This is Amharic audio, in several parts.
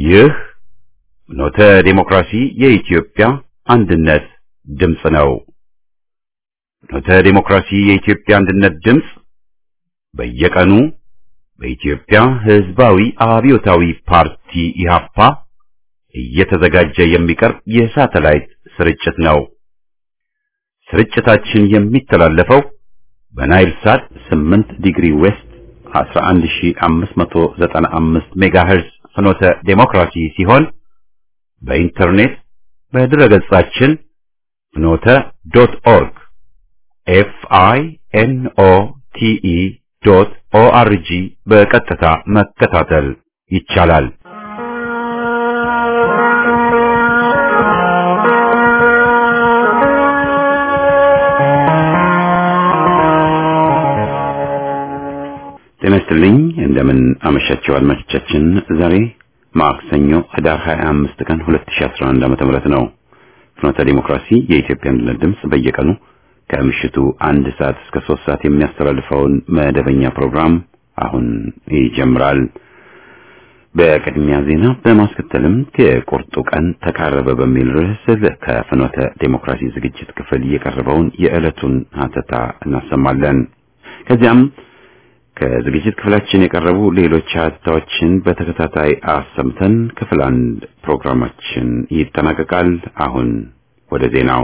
ይህ ኖተ ዴሞክራሲ የኢትዮጵያ አንድነት ድምፅ ነው። ኖተ ዴሞክራሲ የኢትዮጵያ አንድነት ድምፅ በየቀኑ በኢትዮጵያ ሕዝባዊ አብዮታዊ ፓርቲ ኢህአፓ እየተዘጋጀ የሚቀርብ የሳተላይት ስርጭት ነው። ስርጭታችን የሚተላለፈው በናይል ሳት 8 ዲግሪ ዌስት 11595 ሜጋሄርዝ ፍኖተ ዴሞክራሲ ሲሆን በኢንተርኔት በድረገጻችን ፍኖተ ዶት ኦርግ ኤፍ አይ ኤን ኦ ቲ ኢ ዶት ኦ አር ጂ በቀጥታ መከታተል ይቻላል። ጤና ይስጥልኝ። እንደምን አመሻችሁ አድማጮቻችን። ዛሬ ማክሰኞ ህዳር 25 ቀን 2011 ዓመተ ምህረት ነው። ፍኖተ ዲሞክራሲ የኢትዮጵያ አንድነት ድምፅ በየቀኑ ከምሽቱ አንድ ሰዓት እስከ ሶስት ሰዓት የሚያስተላልፈውን መደበኛ ፕሮግራም አሁን ይጀምራል። በቅድሚያ ዜና በማስከተልም የቁርጡ ቀን ተቃረበ በሚል ርዕስ ከፍኖተ ዴሞክራሲ ዝግጅት ክፍል የቀረበውን የዕለቱን ሀተታ እናሰማለን። ከዚያም ከዝግጅት ክፍላችን የቀረቡ ሌሎች ሀተታዎችን በተከታታይ አሰምተን ክፍል አንድ ፕሮግራማችን ይጠናቀቃል። አሁን ወደ ዜናው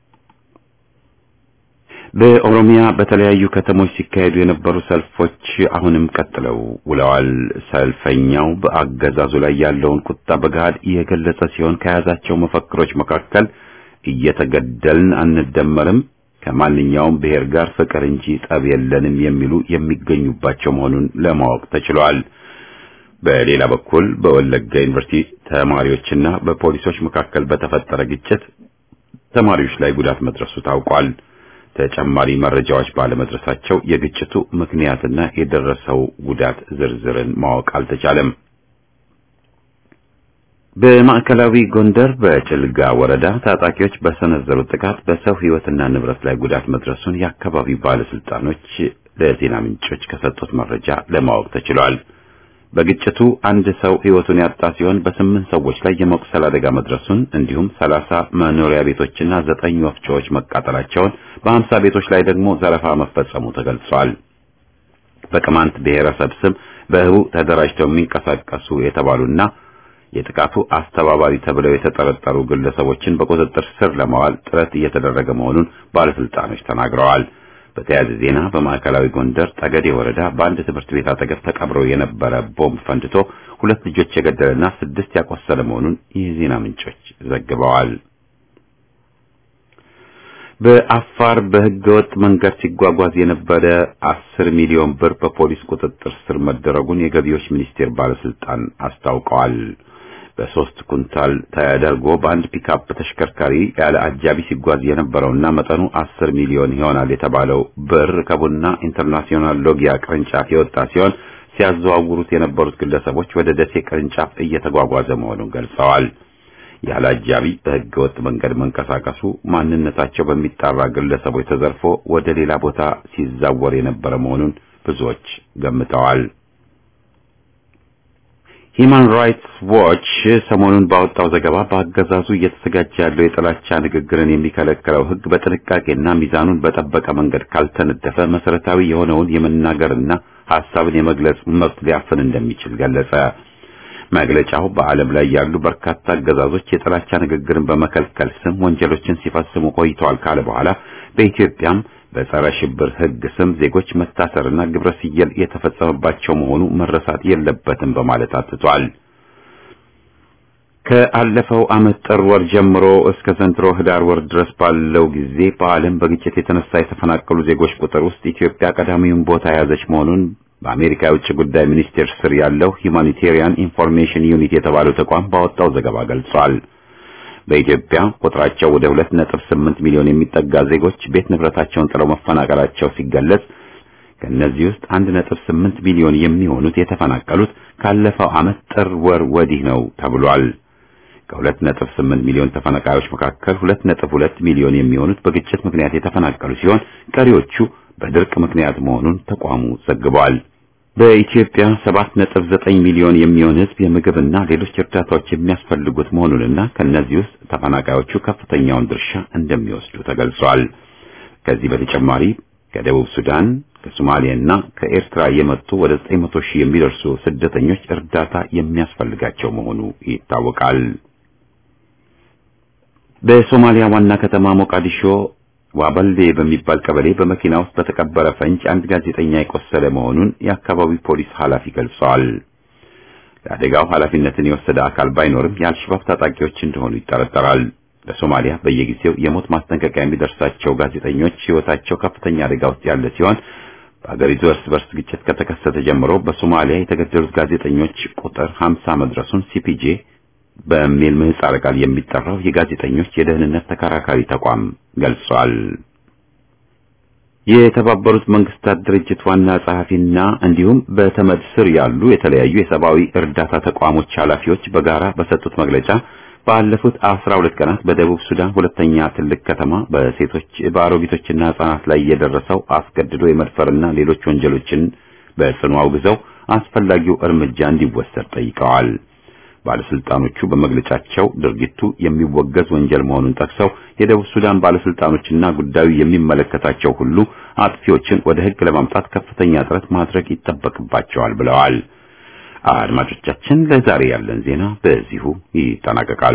በኦሮሚያ በተለያዩ ከተሞች ሲካሄዱ የነበሩ ሰልፎች አሁንም ቀጥለው ውለዋል። ሰልፈኛው በአገዛዙ ላይ ያለውን ቁጣ በገሃድ የገለጸ ሲሆን ከያዛቸው መፈክሮች መካከል እየተገደልን አንደመርም፣ ከማንኛውም ብሔር ጋር ፍቅር እንጂ ጠብ የለንም የሚሉ የሚገኙባቸው መሆኑን ለማወቅ ተችሏል። በሌላ በኩል በወለጋ ዩኒቨርሲቲ ተማሪዎችና በፖሊሶች መካከል በተፈጠረ ግጭት ተማሪዎች ላይ ጉዳት መድረሱ ታውቋል። ተጨማሪ መረጃዎች ባለመድረሳቸው የግጭቱ ምክንያትና የደረሰው ጉዳት ዝርዝርን ማወቅ አልተቻለም። በማዕከላዊ ጎንደር በጭልጋ ወረዳ ታጣቂዎች በሰነዘሩት ጥቃት በሰው ሕይወትና ንብረት ላይ ጉዳት መድረሱን የአካባቢው ባለስልጣኖች ለዜና ምንጮች ከሰጡት መረጃ ለማወቅ ተችሏል። በግጭቱ አንድ ሰው ሕይወቱን ያጣ ሲሆን በስምንት ሰዎች ላይ የመቁሰል አደጋ መድረሱን እንዲሁም ሰላሳ መኖሪያ ቤቶችና ዘጠኝ ወፍጮዎች መቃጠላቸውን በሀምሳ ቤቶች ላይ ደግሞ ዘረፋ መፈጸሙ ተገልጿል። በቅማንት ብሔረሰብ ስም በህቡ ተደራጅተው የሚንቀሳቀሱ የተባሉና የጥቃቱ አስተባባሪ ተብለው የተጠረጠሩ ግለሰቦችን በቁጥጥር ስር ለማዋል ጥረት እየተደረገ መሆኑን ባለስልጣኖች ተናግረዋል። በተያያዘ ዜና በማዕከላዊ ጎንደር ጠገዴ ወረዳ በአንድ ትምህርት ቤት አጠገብ ተቀብሮ የነበረ ቦምብ ፈንድቶ ሁለት ልጆች የገደለና ስድስት ያቆሰለ መሆኑን የዜና ምንጮች ዘግበዋል። በአፋር በህገወጥ መንገድ ሲጓጓዝ የነበረ አስር ሚሊዮን ብር በፖሊስ ቁጥጥር ስር መደረጉን የገቢዎች ሚኒስቴር ባለስልጣን አስታውቀዋል። በሶስት ኩንታል ተደርጎ በአንድ ፒክአፕ ተሽከርካሪ ያለ አጃቢ ሲጓዝ የነበረውና መጠኑ አስር ሚሊዮን ይሆናል የተባለው ብር ከቡና ኢንተርናሽናል ሎጊያ ቅርንጫፍ የወጣ ሲሆን ሲያዘዋውሩት የነበሩት ግለሰቦች ወደ ደሴ ቅርንጫፍ እየተጓጓዘ መሆኑን ገልጸዋል። ያለ አጃቢ በህገወጥ መንገድ መንቀሳቀሱ ማንነታቸው በሚጣራ ግለሰቦች ተዘርፎ ወደ ሌላ ቦታ ሲዛወር የነበረ መሆኑን ብዙዎች ገምተዋል። ሂማን ራይትስ ዎች ሰሞኑን ባወጣው ዘገባ በአገዛዙ እየተዘጋጀ ያለው የጥላቻ ንግግርን የሚከለክለው ህግ በጥንቃቄና ሚዛኑን በጠበቀ መንገድ ካልተነደፈ መሰረታዊ የሆነውን የመናገርና ሀሳብን የመግለጽ መብት ሊያፍን እንደሚችል ገለጸ። መግለጫው በዓለም ላይ ያሉ በርካታ አገዛዞች የጥላቻ ንግግርን በመከልከል ስም ወንጀሎችን ሲፈጽሙ ቆይተዋል ካለ በኋላ በኢትዮጵያም በጸረ ሽብር ህግ ስም ዜጎች መታሰርና ግብረ ስየል የተፈጸመባቸው መሆኑ መረሳት የለበትም በማለት አትቷል። ከአለፈው ዓመት ጥር ወር ጀምሮ እስከ ዘንድሮ ህዳር ወር ድረስ ባለው ጊዜ በዓለም በግጭት የተነሳ የተፈናቀሉ ዜጎች ቁጥር ውስጥ ኢትዮጵያ ቀዳሚውን ቦታ የያዘች መሆኑን በአሜሪካ የውጭ ጉዳይ ሚኒስቴር ስር ያለው ሂውማኒቴሪያን ኢንፎርሜሽን ዩኒት የተባለው ተቋም ባወጣው ዘገባ ገልጿል። በኢትዮጵያ ቁጥራቸው ወደ 2.8 ሚሊዮን የሚጠጋ ዜጎች ቤት ንብረታቸውን ጥለው መፈናቀላቸው ሲገለጽ ከእነዚህ ውስጥ 1.8 ሚሊዮን የሚሆኑት የተፈናቀሉት ካለፈው ዓመት ጥር ወር ወዲህ ነው ተብሏል። ከ2.8 ሚሊዮን ተፈናቃዮች መካከል 2.2 ሚሊዮን የሚሆኑት በግጭት ምክንያት የተፈናቀሉ ሲሆን ቀሪዎቹ በድርቅ ምክንያት መሆኑን ተቋሙ ዘግቧል። በኢትዮጵያ 7.9 ሚሊዮን የሚሆን ሕዝብ የምግብና ሌሎች እርዳታዎች የሚያስፈልጉት መሆኑንና ከነዚህ ውስጥ ተፈናቃዮቹ ከፍተኛውን ድርሻ እንደሚወስዱ ተገልጿል። ከዚህ በተጨማሪ ከደቡብ ሱዳን፣ ከሶማሊያና ከኤርትራ የመጡ ወደ 900 ሺህ የሚደርሱ ስደተኞች እርዳታ የሚያስፈልጋቸው መሆኑ ይታወቃል። በሶማሊያ ዋና ከተማ ሞቃዲሾ ዋበልዴ በሚባል ቀበሌ በመኪና ውስጥ በተቀበረ ፈንጅ አንድ ጋዜጠኛ የቆሰለ መሆኑን የአካባቢው ፖሊስ ኃላፊ ገልጸዋል። ለአደጋው ኃላፊነትን የወሰደ አካል ባይኖርም የአልሸባብ ታጣቂዎች እንደሆኑ ይጠረጠራል። በሶማሊያ በየጊዜው የሞት ማስጠንቀቂያ የሚደርሳቸው ጋዜጠኞች ሕይወታቸው ከፍተኛ አደጋ ውስጥ ያለ ሲሆን በአገሪቱ እርስ በርስ ግጭት ከተከሰተ ጀምሮ በሶማሊያ የተገደሉት ጋዜጠኞች ቁጥር 50 መድረሱን ሲፒጄ በሚል ምህጻረ ቃል የሚጠራው የጋዜጠኞች የደህንነት ተከራካሪ ተቋም ገልጿል። የተባበሩት መንግስታት ድርጅት ዋና ጸሐፊና እንዲሁም በተመድ ስር ያሉ የተለያዩ የሰብአዊ እርዳታ ተቋሞች ኃላፊዎች በጋራ በሰጡት መግለጫ ባለፉት አስራ ሁለት ቀናት በደቡብ ሱዳን ሁለተኛ ትልቅ ከተማ በሴቶች በአሮጊቶችና ህጻናት ላይ የደረሰው አስገድዶ የመድፈርና ሌሎች ወንጀሎችን በጽኑ አውግዘው አስፈላጊው እርምጃ እንዲወሰድ ጠይቀዋል። ባለስልጣኖቹ በመግለጫቸው ድርጊቱ የሚወገዝ ወንጀል መሆኑን ጠቅሰው የደቡብ ሱዳን ባለስልጣኖችና ጉዳዩ የሚመለከታቸው ሁሉ አጥፊዎችን ወደ ሕግ ለማምጣት ከፍተኛ ጥረት ማድረግ ይጠበቅባቸዋል ብለዋል። አድማጮቻችን፣ ለዛሬ ያለን ዜና በዚሁ ይጠናቀቃል።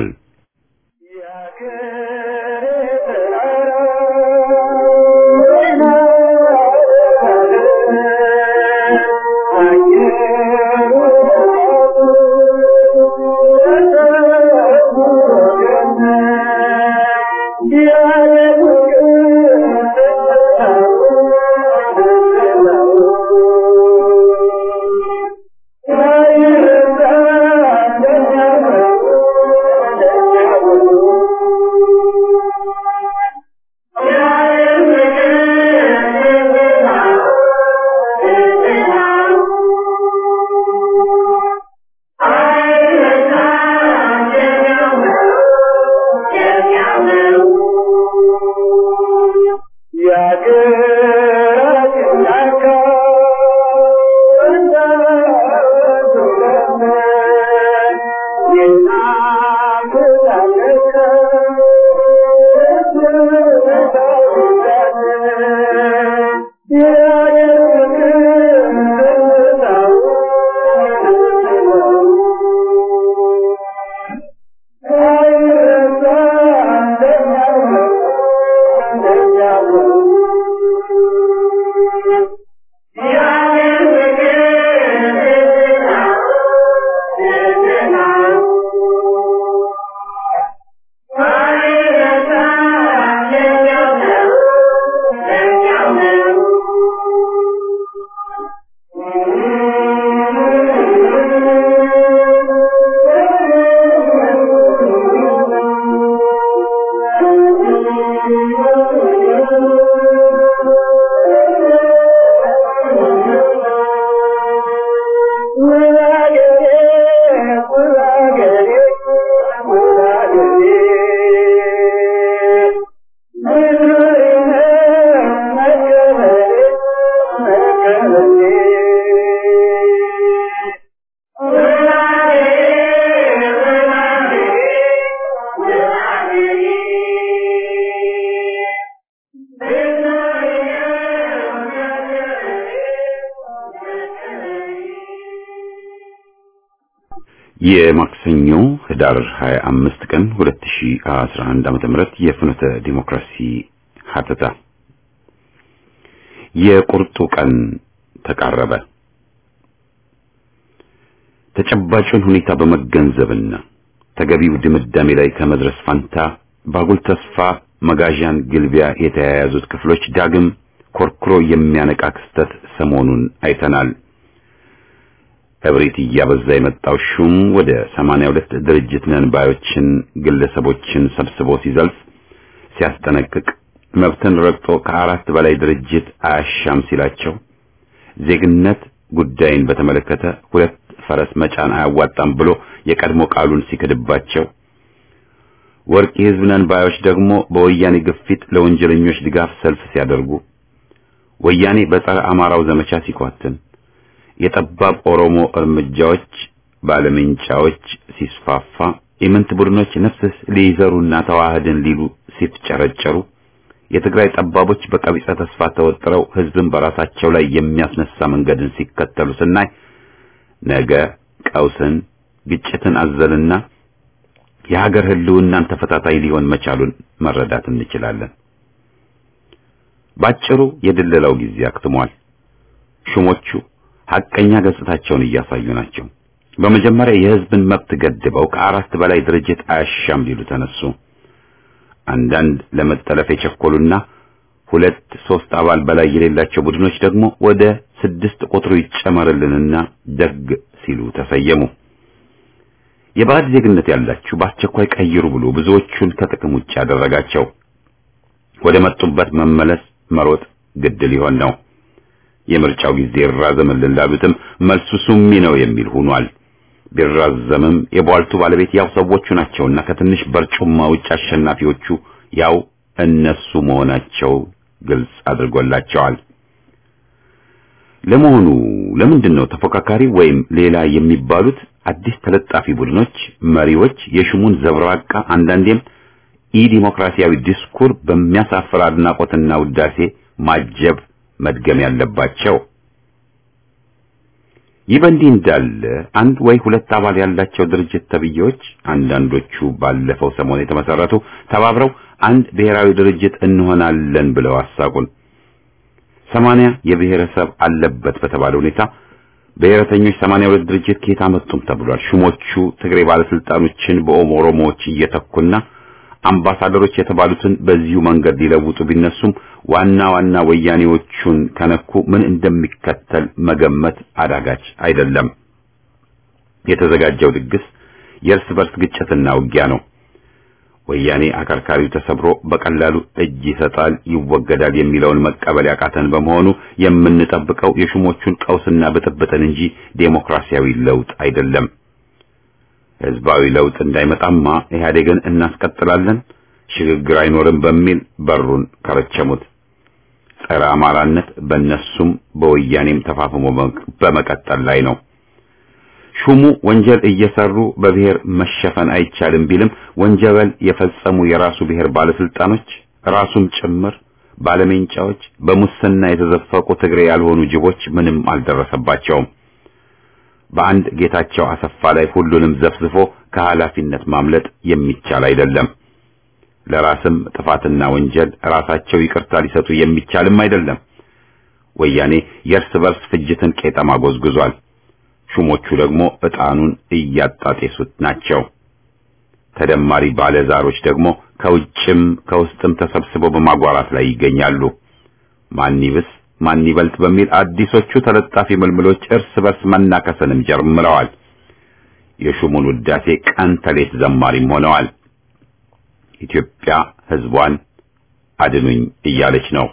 የማክሰኞ ህዳር 25 ቀን 2011 ዓ.ም የፍኖተ ዲሞክራሲ ሀተታ የቁርጡ ቀን ተቃረበ። ተጨባጩን ሁኔታ በመገንዘብና ተገቢው ድምዳሜ ላይ ከመድረስ ፋንታ ባጉል ተስፋ መጋዣን ግልቢያ የተያያዙት ክፍሎች ዳግም ኮርኩሮ የሚያነቃ ክስተት ሰሞኑን አይተናል። እብሪት እያበዛ የመጣው ሹም ወደ 82 ድርጅት ነን ባዮችን ግለሰቦችን ሰብስቦ ሲዘልፍ ሲያስጠነቅቅ መብትን ረግጦ ከአራት በላይ ድርጅት አያሻም ሲላቸው ዜግነት ጉዳይን በተመለከተ ሁለት ፈረስ መጫን አያዋጣም ብሎ የቀድሞ ቃሉን ሲክድባቸው ወርቅ የሕዝብ ነን ባዮች ደግሞ በወያኔ ግፊት ለወንጀለኞች ድጋፍ ሰልፍ ሲያደርጉ ወያኔ በጸረ አማራው ዘመቻ ሲኳትን የጠባብ ኦሮሞ እርምጃዎች ባለምንጫዎች ሲስፋፋ የምንት ቡድኖች ነፍስ ሊይዘሩና ተዋህድን ሊሉ ሲፍጨረጨሩ የትግራይ ጠባቦች በቀቢጸ ተስፋ ተወጥረው ህዝብን በራሳቸው ላይ የሚያስነሳ መንገድን ሲከተሉ ስናይ ነገ ቀውስን፣ ግጭትን አዘልና የሀገር ህልውናን ተፈታታይ ሊሆን መቻሉን መረዳት እንችላለን። ባጭሩ የድለላው ጊዜ አክትሟል። ሹሞቹ ሐቀኛ ገጽታቸውን እያሳዩ ናቸው። በመጀመሪያ የህዝብን መብት ገድበው ከአራት በላይ ድርጅት አያሻም ሊሉ ተነሱ። አንዳንድ ለመጠለፍ የቸኮሉና ሁለት ሶስት አባል በላይ የሌላቸው ቡድኖች ደግሞ ወደ ስድስት ቁጥሩ ይጨመርልንና ደግ ሲሉ ተሰየሙ። የባዕድ ዜግነት ያላችሁ በአስቸኳይ ቀይሩ ብሎ ብዙዎቹን ከጥቅም ውጭ ያደረጋቸው ወደ መጡበት መመለስ መሮጥ ግድ ሊሆን ነው። የምርጫው ጊዜ ይራዘምልን ላሉትም መልሱ ሱሚ ነው የሚል ሆኗል። ቢራዘምም የቧልቱ ባለቤት ያው ሰዎቹ ናቸውና ከትንሽ በርጩማ ውጭ አሸናፊዎቹ ያው እነሱ መሆናቸው ግልጽ አድርጎላቸዋል። ለመሆኑ ለምንድን ነው ተፎካካሪ ወይም ሌላ የሚባሉት አዲስ ተለጣፊ ቡድኖች መሪዎች የሹሙን ዘብራቃ አንዳንዴም ኢ ዲሞክራሲያዊ ዲስኩር በሚያሳፍር አድናቆትና ውዳሴ ማጀብ መድገም ያለባቸው? ይህ በእንዲህ እንዳለ አንድ ወይ ሁለት አባል ያላቸው ድርጅት ተብዬዎች አንዳንዶቹ ባለፈው ሰሞን የተመሰረቱ ተባብረው አንድ ብሔራዊ ድርጅት እንሆናለን ብለው አሳቁን። ሰማንያ የብሔረሰብ አለበት በተባለ ሁኔታ ብሔረተኞች ሰማንያ ሁለት ድርጅት ከየት አመጡም ተብሏል። ሹሞቹ ትግሬ ባለስልጣኖችን በኦሮሞዎች እየተኩና አምባሳደሮች የተባሉትን በዚሁ መንገድ ሊለውጡ ቢነሱም ዋና ዋና ወያኔዎቹን ከነኩ ምን እንደሚከተል መገመት አዳጋች አይደለም። የተዘጋጀው ድግስ የእርስ በርስ ግጭትና ውጊያ ነው። ወያኔ አከርካሪው ተሰብሮ በቀላሉ እጅ ይሰጣል፣ ይወገዳል የሚለውን መቀበል ያቃተን በመሆኑ የምንጠብቀው የሹሞቹን ቀውስና ብጥብጥን እንጂ ዴሞክራሲያዊ ለውጥ አይደለም። ህዝባዊ ለውጥ እንዳይመጣማ ኢህአዴግን እናስቀጥላለን፣ ሽግግር አይኖርም በሚል በሩን ከረቸሙት። ጸረ አማራነት በእነሱም በወያኔም ተፋፍሞ በመቀጠል ላይ ነው። ሹሙ ወንጀል እየሰሩ በብሔር መሸፈን አይቻልም ቢልም ወንጀል የፈጸሙ የራሱ ብሔር ባለስልጣኖች ራሱም ጭምር ባለሜንጫዎች፣ በሙስና የተዘፈቁ ትግሬ ያልሆኑ ጅቦች ምንም አልደረሰባቸውም። በአንድ ጌታቸው አሰፋ ላይ ሁሉንም ዘፍዝፎ ከኃላፊነት ማምለጥ የሚቻል አይደለም። ለራስም ጥፋትና ወንጀል ራሳቸው ይቅርታ ሊሰጡ የሚቻልም አይደለም። ወያኔ የእርስ በርስ ፍጅትን ቄጠማ ጎዝጉዟል። ሹሞቹ ደግሞ ዕጣኑን እያጣጤሱት ናቸው። ተደማሪ ባለዛሮች ደግሞ ከውጭም ከውስጥም ተሰብስበው በማጓራት ላይ ይገኛሉ። ማን ይብስ ማን ይበልጥ በሚል አዲሶቹ ተለጣፊ ምልምሎች እርስ በርስ መናከስንም ጀምረዋል። የሹሙን ውዳሴ ቀን ተሌት ዘማሪም ሆነዋል። ኢትዮጵያ ሕዝቧን አድኑኝ እያለች ነው።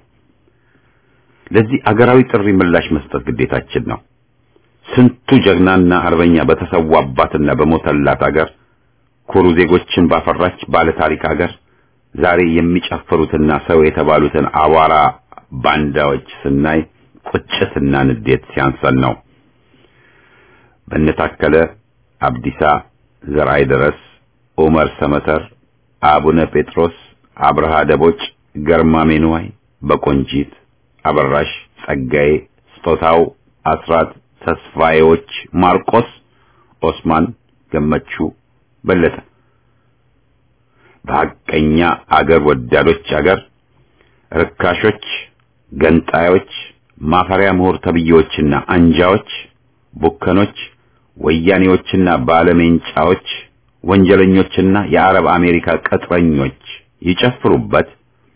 ለዚህ አገራዊ ጥሪ ምላሽ መስጠት ግዴታችን ነው። ስንቱ ጀግናና አርበኛ በተሰዋባትና በሞተላት አገር ኩሩ ዜጎችን ባፈራች ባለ ታሪክ አገር ዛሬ የሚጨፍሩትና ሰው የተባሉትን አቧራ ባንዳዎች ስናይ ቁጭትና ንዴት ሲያንሰን ነው። በነታከለ አብዲሳ፣ ዘርአይ ድረስ፣ ዑመር ሰመተር፣ አቡነ ጴጥሮስ፣ አብርሃ ደቦጭ፣ ገርማሜ ንዋይ፣ በቆንጂት አበራሽ፣ ጸጋዬ፣ ስጦታው፣ አስራት ተስፋዬዎች፣ ማርቆስ፣ ኦስማን፣ ገመቹ፣ በለጠ በሐቀኛ አገር ወዳዶች አገር ርካሾች፣ ገንጣዮች፣ ማፈሪያ ምሁር ተብዬዎችና አንጃዎች፣ ቡከኖች፣ ወያኔዎችና ባለሜንጫዎች፣ ወንጀለኞችና የአረብ አሜሪካ ቅጥረኞች ይጨፍሩበት።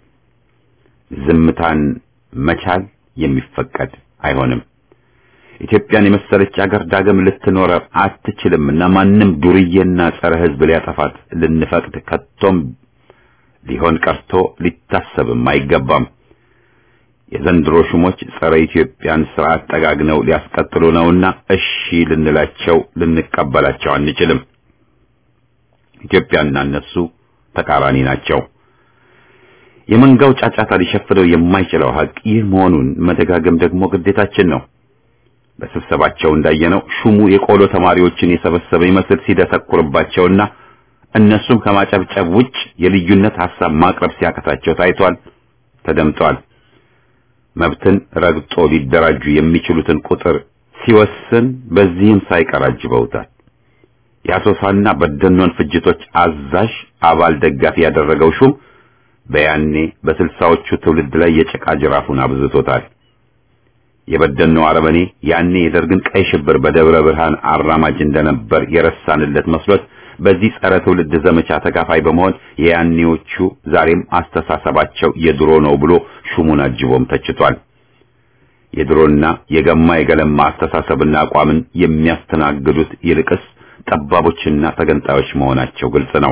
ዝምታን መቻል የሚፈቀድ አይሆንም። ኢትዮጵያን የመሰለች አገር ዳግም ልትኖር አትችልምና ማንም ዱርዬና ጸረ ሕዝብ ሊያጠፋት ልንፈቅድ ከቶም ሊሆን ቀርቶ ሊታሰብም አይገባም። የዘንድሮ ሹሞች ጸረ ኢትዮጵያን ስርዓት ጠጋግነው ሊያስቀጥሉ ነውና እሺ ልንላቸው ልንቀበላቸው አንችልም። ኢትዮጵያና እነሱ ተቃራኒ ናቸው። የመንጋው ጫጫታ ሊሸፍነው የማይችለው ሀቅ ይህ መሆኑን መደጋገም ደግሞ ግዴታችን ነው። በስብሰባቸው እንዳየነው ሹሙ የቆሎ ተማሪዎችን የሰበሰበ ይመስል ሲደሰኩርባቸውና እነሱም ከማጨብጨብ ውጭ የልዩነት ሐሳብ ማቅረብ ሲያቀታቸው ታይቷል፣ ተደምጧል። መብትን ረግጦ ሊደራጁ የሚችሉትን ቁጥር ሲወስን በዚህም ሳይቀር አጅበውታል። የአሶሳና በደኖን ፍጅቶች አዛዥ አባል ደጋፊ ያደረገው ሹም በያኔ በስልሳዎቹ ትውልድ ላይ የጭቃ ጅራፉን አብዝቶታል። የበደኖ አረመኔ ያኔ የደርግን ቀይ ሽብር በደብረ ብርሃን አራማጅ እንደነበር የረሳንለት መስሎት በዚህ ጸረ ትውልድ ዘመቻ ተካፋይ በመሆን የያኔዎቹ ዛሬም አስተሳሰባቸው የድሮ ነው ብሎ ሹሙን አጅቦም ተችቷል። የድሮና የገማ የገለማ አስተሳሰብና አቋምን የሚያስተናግዱት ይልቅስ ጠባቦችና ተገንጣዮች መሆናቸው ግልጽ ነው።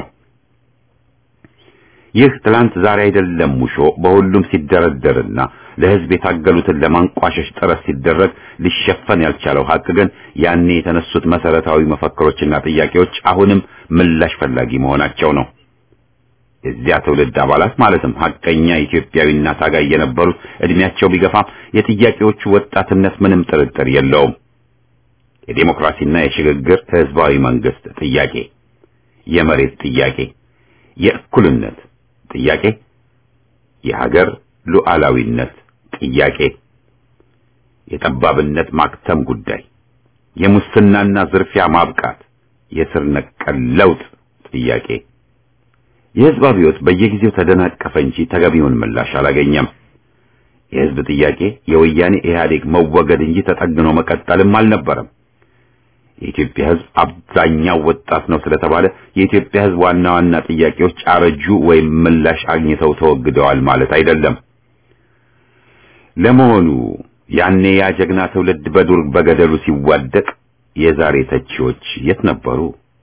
ይህ ትላንት ዛሬ አይደለም ሙሾ በሁሉም ሲደረደርና ለሕዝብ የታገሉትን ለማንቋሸሽ ጥረት ሲደረግ ሊሸፈን ያልቻለው ሀቅ ግን ያኔ የተነሱት መሰረታዊ መፈክሮችና ጥያቄዎች አሁንም ምላሽ ፈላጊ መሆናቸው ነው። የዚያ ትውልድ አባላት ማለትም ሀቀኛ ኢትዮጵያዊና ታጋይ የነበሩት እድሜያቸው ቢገፋም የጥያቄዎቹ ወጣትነት ምንም ጥርጥር የለውም። የዴሞክራሲና የሽግግር ህዝባዊ መንግስት ጥያቄ፣ የመሬት ጥያቄ፣ የእኩልነት ጥያቄ፣ የሀገር ሉዓላዊነት ጥያቄ፣ የጠባብነት ማክተም ጉዳይ፣ የሙስናና ዝርፊያ ማብቃት፣ የስር ነቀል ለውጥ ጥያቄ። የህዝብ አብዮት በየጊዜው ተደናቀፈ እንጂ ተገቢውን ምላሽ አላገኘም። የህዝብ ጥያቄ የወያኔ ኢህአዴግ መወገድ እንጂ ተጠግኖ መቀጠልም አልነበረም። የኢትዮጵያ ህዝብ አብዛኛው ወጣት ነው ስለተባለ የኢትዮጵያ ህዝብ ዋና ዋና ጥያቄዎች አረጁ ወይም ምላሽ አግኝተው ተወግደዋል ማለት አይደለም። ለመሆኑ ያኔ ያ ጀግና ትውልድ በዱር በገደሉ ሲዋደቅ የዛሬ ተቺዎች የት ነበሩ?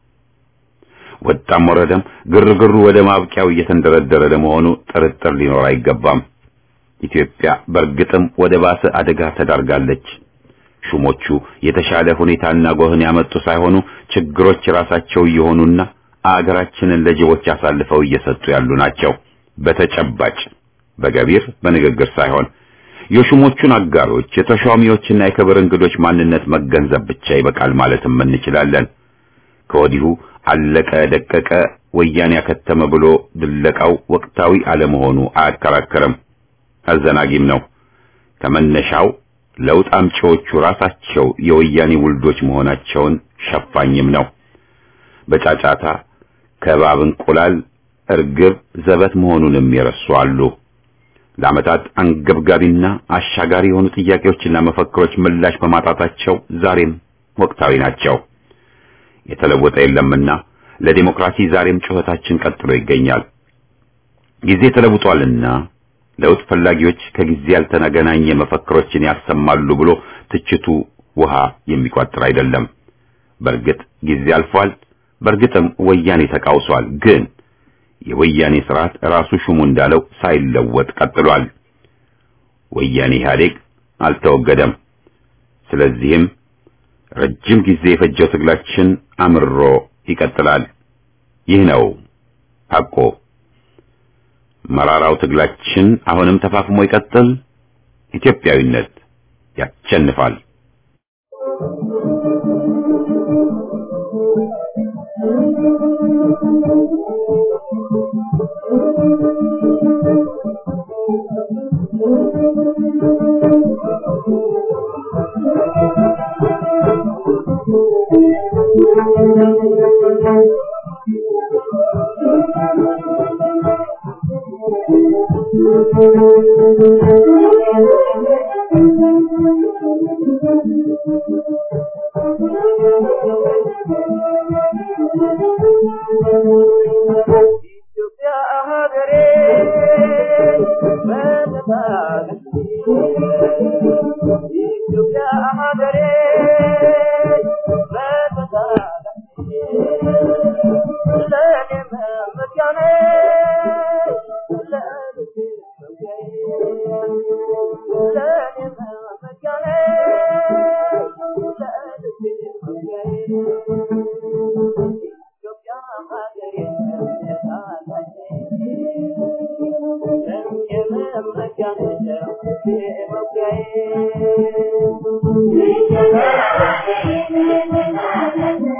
ወጣም ወረደም ግርግሩ ወደ ማብቂያው እየተንደረደረ ለመሆኑ ጥርጥር ሊኖር አይገባም። ኢትዮጵያ በእርግጥም ወደ ባሰ አደጋ ተዳርጋለች። ሹሞቹ የተሻለ ሁኔታና ጎህን ያመጡ ሳይሆኑ ችግሮች ራሳቸው እየሆኑና አገራችንን ለጅቦች አሳልፈው እየሰጡ ያሉ ናቸው። በተጨባጭ በገቢር በንግግር ሳይሆን የሹሞቹን አጋሮች የተሿሚዎችና የክብር እንግዶች ማንነት መገንዘብ ብቻ ይበቃል ማለትም እንችላለን። ከወዲሁ አለቀ ደቀቀ ወያኔ ያከተመ ብሎ ድለቃው ወቅታዊ አለመሆኑ አያከራከርም፣ አዘናጊም ነው። ከመነሻው ለውጥ አምጪዎቹ ራሳቸው የወያኔ ውልዶች መሆናቸውን ሸፋኝም ነው። በጫጫታ ከባብ እንቁላል እርግብ ዘበት መሆኑንም የረሱ አሉ። ለዓመታት አንገብጋቢና አሻጋሪ የሆኑ ጥያቄዎችና መፈክሮች ምላሽ በማጣታቸው ዛሬም ወቅታዊ ናቸው። የተለወጠ የለምና ለዲሞክራሲ ዛሬም ጩኸታችን ቀጥሎ ይገኛል። ጊዜ ተለውጧልና ለውጥ ፈላጊዎች ከጊዜ ያልተገናኘ መፈክሮችን ያሰማሉ ብሎ ትችቱ ውሃ የሚቋጥር አይደለም። በእርግጥ ጊዜ አልፏል። በእርግጥም ወያኔ ተቃውሷል። ግን የወያኔ ስርዓት ራሱ ሹሙ እንዳለው ሳይለወጥ ቀጥሏል። ወያኔ ኢህአዴግ አልተወገደም። ስለዚህም ረጅም ጊዜ የፈጀው ትግላችን አምሮ ይቀጥላል። ይህ ነው ሐቆ። መራራው ትግላችን አሁንም ተፋፍሞ ይቀጥል። ኢትዮጵያዊነት ያሸንፋል።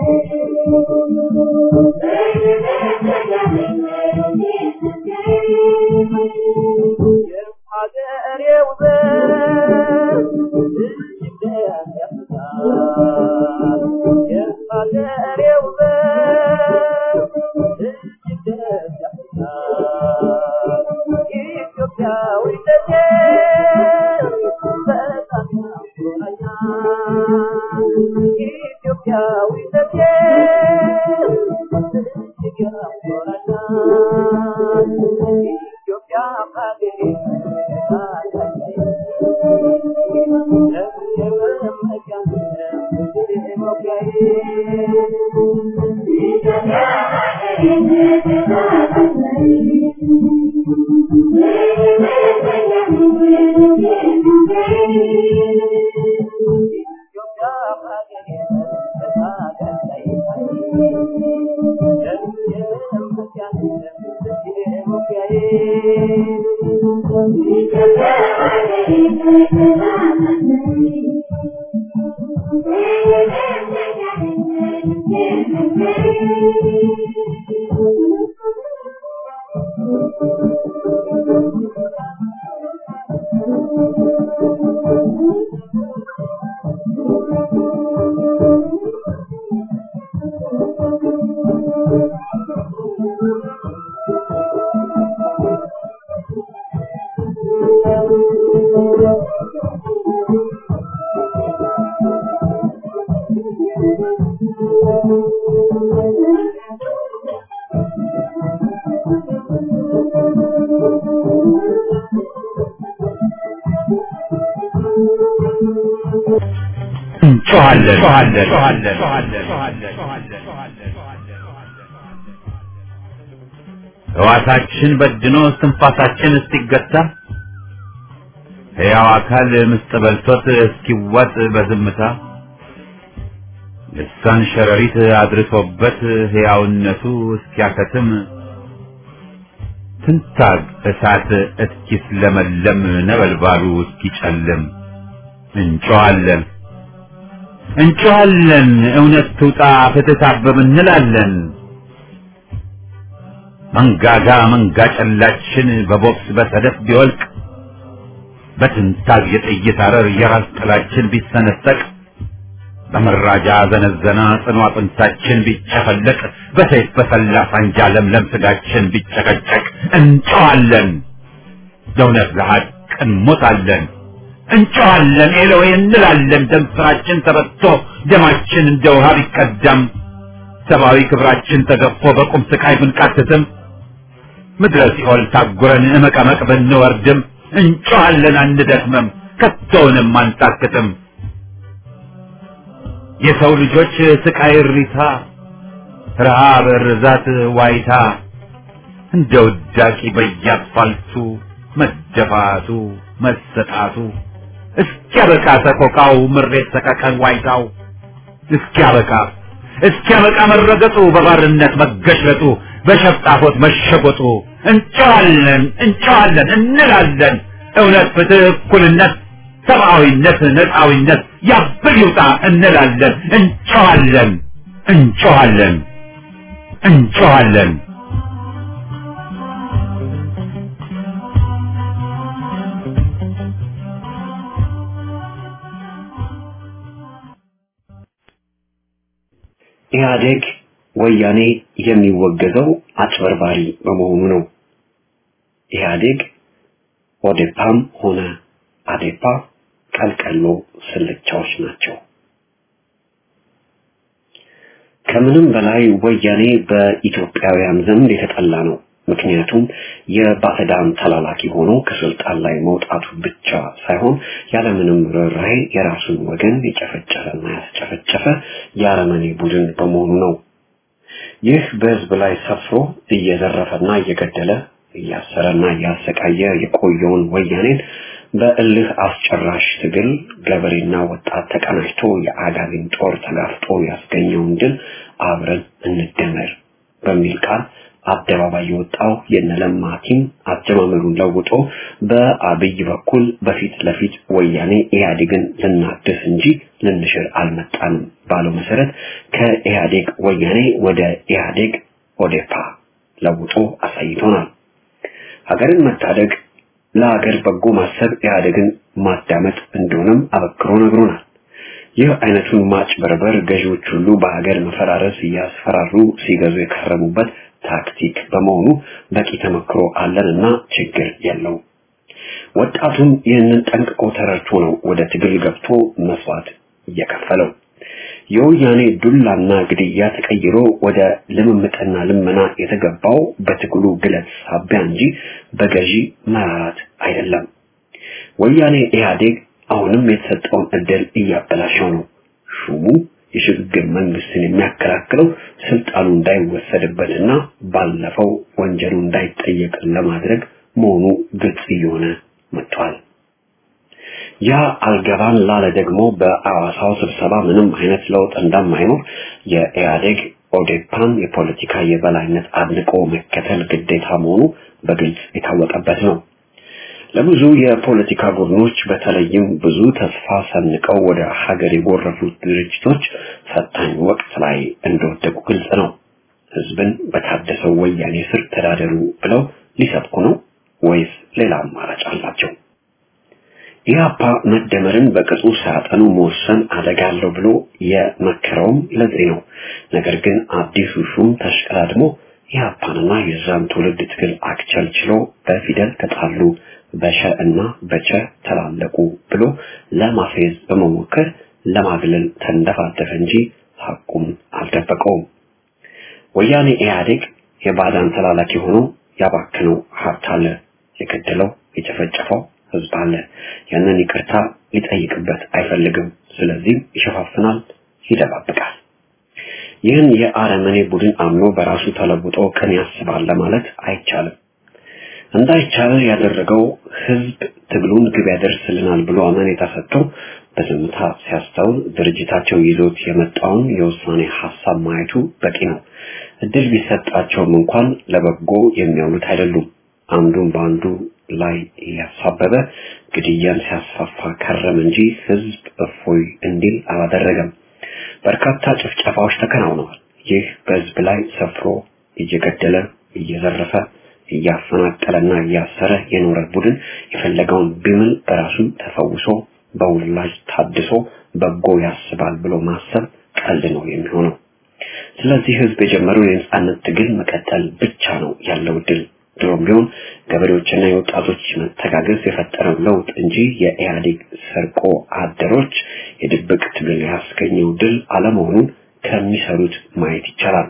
ሕዋሳችን በድኖ እስትንፋሳችን እስኪገታ ሕያው አካል ምስጥ በልቶት እስኪዋጥ በዝምታ ልሳን ሸረሪት አድርሶበት ሕያውነቱ እስኪያከትም ትንታግ እሳት እስኪስለመለም ነበልባሉ እስኪጨልም እንጮኻለን እንጮኻለን እውነት ትውጣ ፍትህ ታበብ እንላለን። መንጋጋ መንጋ ጨላችን በቦክስ በሰደፍ ቢወልቅ በትንታግ የጥይት አረር የራስ ጥላችን ቢሰነጠቅ በመራጃ ዘነዘና ጽኑ አጥንታችን ቢጨፈለቅ በሰይፍ በሰላ ሳንጃ ለምለም ስጋችን ቢጨቀጨቅ እንጨዋለን፣ ለእውነት ለሐቅ እንሞታለን። እንጨዋለን ኤሎዌ እንላለን። ደም ስራችን ተበቶ ደማችን እንደ ውሃ ቢቀዳም ሰብአዊ ክብራችን ተገፎ በቁም ስቃይ ብንቃትትም ምድረ ሲኦል ታጉረን እመቀመቅ ብንወርድም እንጨዋለን አንደክምም፣ ከቶውንም አንታክትም። የሰው ልጆች ስቃይ እሪታ፣ ረሃብ፣ ርዛት፣ ዋይታ እንደ ውዳቂ በየአስፋልቱ መደፋቱ መሰጣቱ እስኪያበቃ ሰቆቃው ምሬት ሰቀቀን ዋይታው እስኪያበቃ እስኪያበቃ መረገጡ በባርነት መገሽለጡ በሸፍጣፎት መሸጎጡ እንጨዋለን እንጨዋለን እንላለን እውነት ፍትህ እኩልነት ሰብአዊነት ነፃዊነት ያብል ይውጣ እንላለን እንጨዋለን እንጨዋለን እንጨዋለን ኢህአዴግ ወያኔ የሚወገዘው አጭበርባሪ በመሆኑ ነው። ኢህአዴግ ኦዴፓም ሆነ አዴፓ ቀልቀሎ ስልቻዎች ናቸው። ከምንም በላይ ወያኔ በኢትዮጵያውያን ዘንድ የተጠላ ነው። ምክንያቱም የባዕዳን ተላላኪ ሆኖ ከስልጣን ላይ መውጣቱ ብቻ ሳይሆን ያለምንም ርኅራኄ የራሱን ወገን የጨፈጨፈና ያስጨፈጨፈ የአረመኔ ቡድን በመሆኑ ነው። ይህ በህዝብ ላይ ሰፍሮ እየዘረፈና እየገደለ እያሰረና እያሰቃየ የቆየውን ወያኔን በእልህ አስጨራሽ ትግል ገበሬና ወጣት ተቀናጅቶ የአጋዚን ጦር ተጋፍጦ ያስገኘውን ድል አብረን እንደመር በሚል ቃል አደባባይ የወጣው የነለማ ቲም አጀማመሩን ለውጦ በአብይ በኩል በፊት ለፊት ወያኔ ኢህአዴግን ልናድስ እንጂ ልንሽር አልመጣንም ባለው መሰረት ከኢህአዴግ ወያኔ ወደ ኢህአዴግ ኦዴፓ ለውጦ አሳይቶናል። ሀገርን መታደግ ለሀገር በጎ ማሰብ ኢህአዴግን ማዳመጥ እንደሆነም አበክሮ ነግሮናል። ይህ አይነቱን ማጭበርበር ገዢዎች ሁሉ በሀገር መፈራረስ እያስፈራሩ ሲገዙ የከረሙበት ታክቲክ በመሆኑ በቂ ተመክሮ አለንና ችግር የለው። ወጣቱም ይህንን ጠንቅቆ ተረድቶ ነው ወደ ትግል ገብቶ መስዋዕት እየከፈለው። የወያኔ ዱላና ግድያ ተቀይሮ ወደ ልምምጥና ልመና የተገባው በትግሉ ግለት ሳቢያ እንጂ በገዢ መራራት አይደለም። ወያኔ ኢህአዴግ አሁንም የተሰጠውን እድል እያበላሸው ነው። ሹሙ የሽግግር መንግስትን የሚያከላክለው ስልጣኑ እንዳይወሰድበትና ባለፈው ወንጀሉ እንዳይጠየቅ ለማድረግ መሆኑ ግልጽ እየሆነ መጥቷል። ያ አልገባን ላለ ደግሞ በአዋሳው ስብሰባ ምንም አይነት ለውጥ እንደማይኖር የኢህአዴግ ኦዴፓን የፖለቲካ የበላይነት አድንቆ መከተል ግዴታ መሆኑ በግልጽ የታወቀበት ነው። ለብዙ የፖለቲካ ቡድኖች በተለይም ብዙ ተስፋ ሰንቀው ወደ ሀገር የጎረፉት ድርጅቶች ፈታኝ ወቅት ላይ እንደወደቁ ግልጽ ነው። ህዝብን በታደሰው ወያኔ ስር ተዳደሩ ብለው ሊሰብኩ ነው ወይስ ሌላ አማራጭ አላቸው? ኢህአፓ መደመርን በቅጡ ሳያጠኑ መወሰን አደጋ አለው ብሎ የመከረውም ለዚህ ነው። ነገር ግን አዲሱ ሹም ተሽቀዳድሞ ኢህአፓንና የዛን ትውልድ ትግል አክቸልችሎ በፊደል ተጣሉ በሸ እና በቸ ተላለቁ ብሎ ለማፌዝ በመሞከር ለማግለል ተንደፋደፈ እንጂ ሐቁም አልደበቀውም። ወያኔ ኢህአዴግ የባዳን ተላላኪ ሆኖ ያባክነው ሀብት አለ፣ የገደለው የጨፈጨፈው ህዝብ አለ። ያንን ይቅርታ ሊጠይቅበት አይፈልግም። ስለዚህም ይሸፋፍናል፣ ይደባብቃል። ይህን የአረመኔ ቡድን አምኖ በራሱ ተለውጦ ቀን ያስባል ለማለት አይቻልም። እንዳይቻል ያደረገው ህዝብ ትግሉን ግብ ያደርስልናል ብሎ አመኔታ ሰጥቶ በዝምታ ሲያስተውል ድርጅታቸው ይዞት የመጣውን የውሳኔ ሀሳብ ማየቱ በቂ ነው። እድል ቢሰጣቸውም እንኳን ለበጎ የሚያውሉት አይደሉም። አንዱን በአንዱ ላይ እያሳበበ ግድያን ሲያስፋፋ ከረም እንጂ ህዝብ እፎይ እንዲል አላደረገም። በርካታ ጭፍጨፋዎች ተከናውነዋል። ይህ በህዝብ ላይ ሰፍሮ እየገደለ እየዘረፈ እያፈናቀለና እያሰረ የኖረ ቡድን የፈለገውን ቢምል በራሱ ተፈውሶ በውላጅ ታድሶ በጎ ያስባል ብሎ ማሰብ ቀልድ ነው የሚሆነው። ስለዚህ ህዝብ የጀመረውን የነጻነት ትግል መቀጠል ብቻ ነው ያለው ድል። ድሮም ቢሆን ገበሬዎችና የወጣቶች መተጋገዝ የፈጠረው ለውጥ እንጂ የኢህአዴግ ሰርቆ አደሮች የድብቅ ትግል ያስገኘው ድል አለመሆኑን ከሚሰሩት ማየት ይቻላል።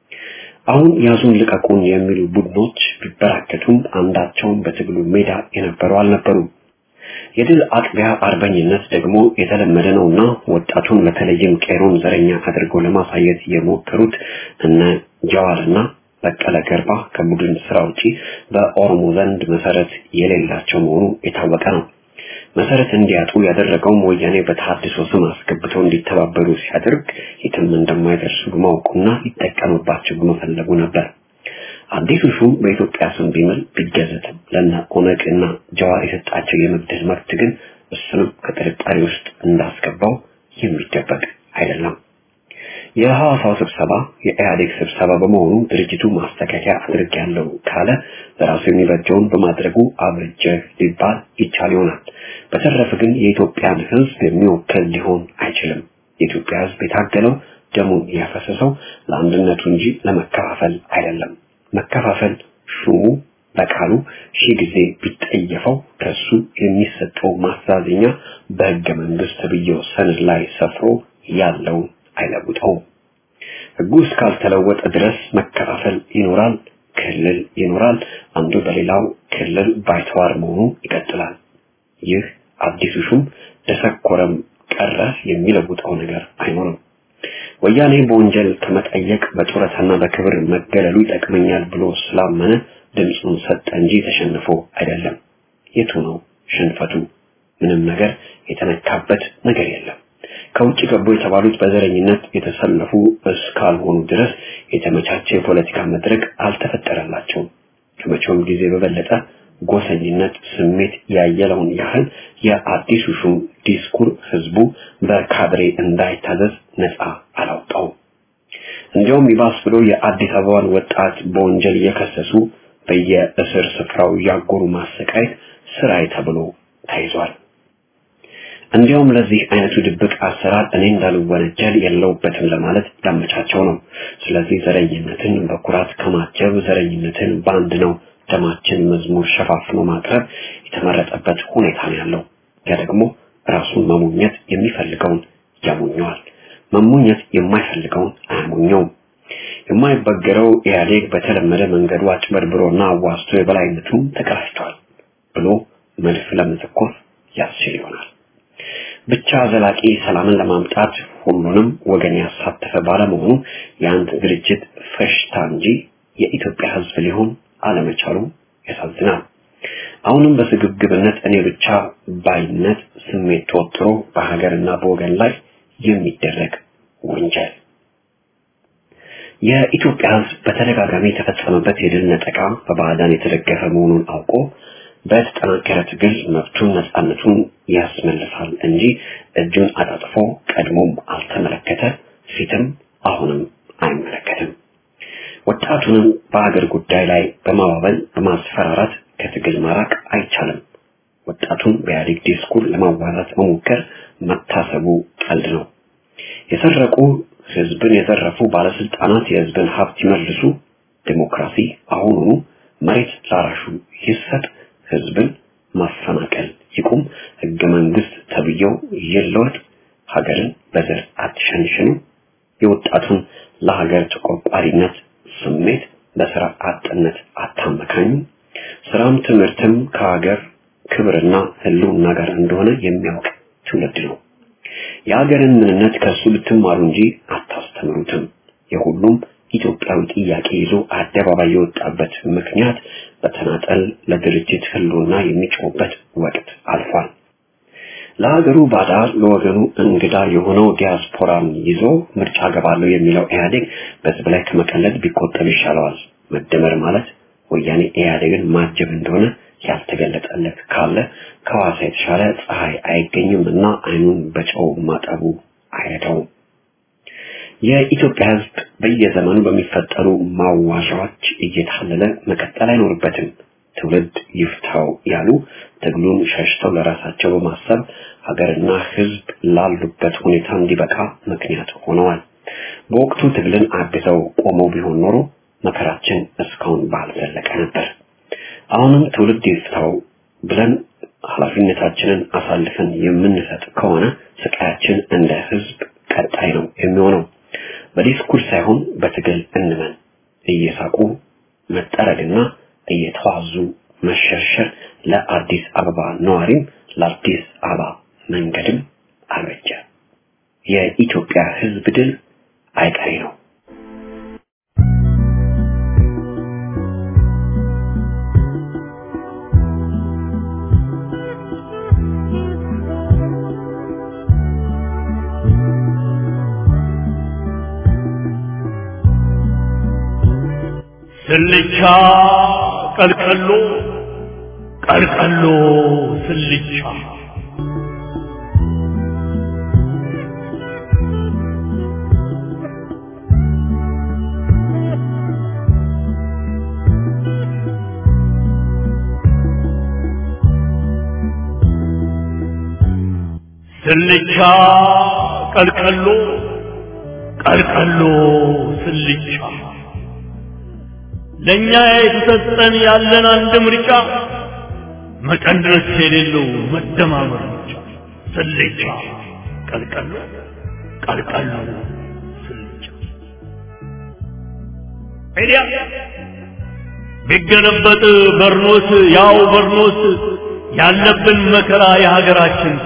አሁን ያዙን ልቀቁን የሚሉ ቡድኖች ቢበራከቱም አንዳቸውም በትግሉ ሜዳ የነበሩ አልነበሩም። የድል አጥቢያ አርበኝነት ደግሞ የተለመደ ነውና ወጣቱን በተለይም ቄሮን ዘረኛ አድርገው ለማሳየት የሞከሩት እነ ጀዋርና በቀለ ገርባ ከቡድን ስራ ውጪ በኦሮሞ ዘንድ መሰረት የሌላቸው መሆኑ የታወቀ ነው። መሰረት እንዲያጡ ያደረገውም ወያኔ በተሐድሶ ስም አስገብተው እንዲተባበሩ ሲያደርግ የትም እንደማይደርሱ በማወቁና ሊጠቀምባቸው በመፈለጉ ነበር። አዲሱ ሹም በኢትዮጵያ ስም ቢምል ቢገዘትም ለነ ኦነግ እና ጀዋር የሰጣቸው የመግደል መብት ግን እሱንም ከጥርጣሬ ውስጥ እንዳስገባው የሚደበቅ አይደለም። የሐዋሳው ስብሰባ የኢህአዴግ ስብሰባ በመሆኑ ድርጅቱ ማስተካከያ አድርጌያለሁ ካለ ለራሱ የሚበጀውን በማድረጉ አብጀ ሊባል ይቻል ይሆናል። በተረፈ ግን የኢትዮጵያን ሕዝብ የሚወክል ሊሆን አይችልም። የኢትዮጵያ ሕዝብ የታገለው ደሙን ያፈሰሰው ለአንድነቱ እንጂ ለመከፋፈል አይደለም። መከፋፈል ሹሙ በቃሉ ሺህ ጊዜ ቢጠየፈው ከሱ የሚሰጠው ማስተዛዘኛ በሕገ መንግስት ተብዬው ሰነድ ላይ ሰፍሮ ያለውን አይለውጠውም። ህጉ እስካልተለወጠ ድረስ መከፋፈል ይኖራል፣ ክልል ይኖራል። አንዱ በሌላው ክልል ባይተዋር መሆኑ ይቀጥላል። ይህ አዲሱ ሹም ደሰኮረም ቀረ የሚለውጠው ነገር አይኖርም። ወያኔ በወንጀል ከመጠየቅ በጡረታና በክብር መገለሉ ይጠቅመኛል ብሎ ስላመነ ድምፁን ሰጠ እንጂ ተሸንፎ አይደለም። የቱ ነው ሽንፈቱ? ምንም ነገር የተነካበት ነገር የለም። ከውጭ ገቡ የተባሉት በዘረኝነት የተሰለፉ እስካልሆኑ ድረስ የተመቻቸ የፖለቲካ መድረክ አልተፈጠረላቸውም። ከመቼውም ጊዜ በበለጠ ጎሰኝነት ስሜት ያየለውን ያህል የአዲሱ ሹም ዲስኩር ህዝቡ በካድሬ እንዳይታዘዝ ነፃ አላውጣውም። እንዲያውም ይባስ ብሎ የአዲስ አበባን ወጣት በወንጀል እየከሰሱ በየእስር ስፍራው ያጎሩ ማሰቃየት ስራይ ተብሎ ተይዟል። እንዲያውም ለዚህ አይነቱ ድብቅ አሰራር እኔ እንዳልወነጀል የለውበትም ለማለት ያመቻቸው ነው። ስለዚህ ዘረኝነትን በኩራት ከማጀብ ዘረኝነትን በአንድ ነው ደማችን መዝሙር ሸፋፍኖ ማቅረብ የተመረጠበት ሁኔታ ነው ያለው። ያ ደግሞ ራሱን መሞኘት የሚፈልገውን ያሞኘዋል፣ መሞኘት የማይፈልገውን አያሞኘውም። የማይበገረው ኢህአዴግ በተለመደ መንገዱ አጭበርብሮና አዋስቶ የበላይነቱን ተቀዳጅቷል ብሎ መድፍ ለመተኮስ ያስችል ይሆናል። ብቻ ዘላቂ ሰላምን ለማምጣት ሁሉንም ወገን ያሳተፈ ባለመሆኑ የአንድ ድርጅት ፈሽታ እንጂ የኢትዮጵያ ሕዝብ ሊሆን አለመቻሉ ያሳዝናል። አሁንም በስግብግብነት እኔ ብቻ ባይነት ስሜት ተወጥሮ በሀገርና በወገን ላይ የሚደረግ ወንጀል የኢትዮጵያ ሕዝብ በተደጋጋሚ የተፈጸመበት የድል ነጠቃ በባዕዳን የተደገፈ መሆኑን አውቆ በተጠናከረ ትግል መብቱን ነፃነቱን ያስመልሳል እንጂ እጁን አጣጥፎ ቀድሞም አልተመለከተ፣ ፊትም አሁንም አይመለከትም። ወጣቱንም በአገር ጉዳይ ላይ በማባበል በማስፈራራት ከትግል ማራቅ አይቻልም። ወጣቱን በኢህአዴግ ዲስኩር ለማዋራት መሞከር መታሰቡ ቀልድ ነው። የሰረቁ ህዝብን የዘረፉ ባለስልጣናት የህዝብን ሀብት ይመልሱ፣ ዲሞክራሲ አሁኑኑ መሬት ላራሹ ይሰጥ፣ ህዝብን ማፈናቀል ይቁም፣ ህገ መንግስት ተብዬው ይለወጥ፣ ሀገርን በዘር አትሸንሽኑ፣ የወጣቱን ለሀገር ተቆርቋሪነት ስሜት በስራ አጥነት አታመካኙ፣ ስራም ትምህርትም ከሀገር ክብርና ህልውና ጋር እንደሆነ የሚያውቅ ትውልድ ነው። የሀገርን ምንነት ከሱ ልትማሩ እንጂ አታስተምሩትም። የሁሉም ኢትዮጵያዊ ጥያቄ ይዞ አደባባይ የወጣበት ምክንያት በተናጠል ለድርጅት ህልውና የሚጮህበት ወቅት አልፏል። ለሀገሩ ባዳ ለወገኑ እንግዳ የሆነው ዲያስፖራን ይዞ ምርጫ ገባለሁ የሚለው ኢህአዴግ በህዝብ ላይ ከመቀለድ ቢቆጠብ ይሻለዋል። መደመር ማለት ወያኔ ኢህአዴግን ማጀብ እንደሆነ ያልተገለጠለት ካለ ከዋሳ የተሻለ ፀሐይ አይገኝም እና አይኑን በጨው ማጠቡ አይረዳውም። የኢትዮጵያ ህዝብ በየዘመኑ በሚፈጠሩ ማዋሻዎች እየታለለ መቀጠል አይኖርበትም። ትውልድ ይፍታው ያሉ ትግሉን ሸሽተው ለራሳቸው በማሰብ ሀገርና ህዝብ ላሉበት ሁኔታ እንዲበቃ ምክንያት ሆነዋል። በወቅቱ ትግልን አግዘው ቆመው ቢሆን ኖሮ መከራችን እስካሁን ባልዘለቀ ነበር። አሁንም ትውልድ ይፍታው ብለን ኃላፊነታችንን አሳልፈን የምንሰጥ ከሆነ ስቃያችን እንደ ህዝብ ቀጣይ ነው የሚሆነው። በዲስኩር ሳይሆን በትግል እንመን። እየሳቁ መጠረግና እየተዋዙ መሸርሸር ለአዲስ አበባ ነዋሪም ለአዲስ አበባ መንገድም አልበጀ። የኢትዮጵያ ህዝብ ድል አይቀሬ ነው። ስልቻ ቀልቀሎ ቀልቀሎ ስልቻ ስልቻ ቀልቀሎ ቀልቀሎ ስልቻ ለኛ የተሰጠን ያለን አንድ ምርጫ መቀነስ የሌለው መደማመር ብቻ። ስልቻ ቀልቀሎ ቀልቀሎ ስልቻ ኤዲያ ቢገለበጥ በርኖስ ያው በርኖስ ያለብን መከራ የሀገራችን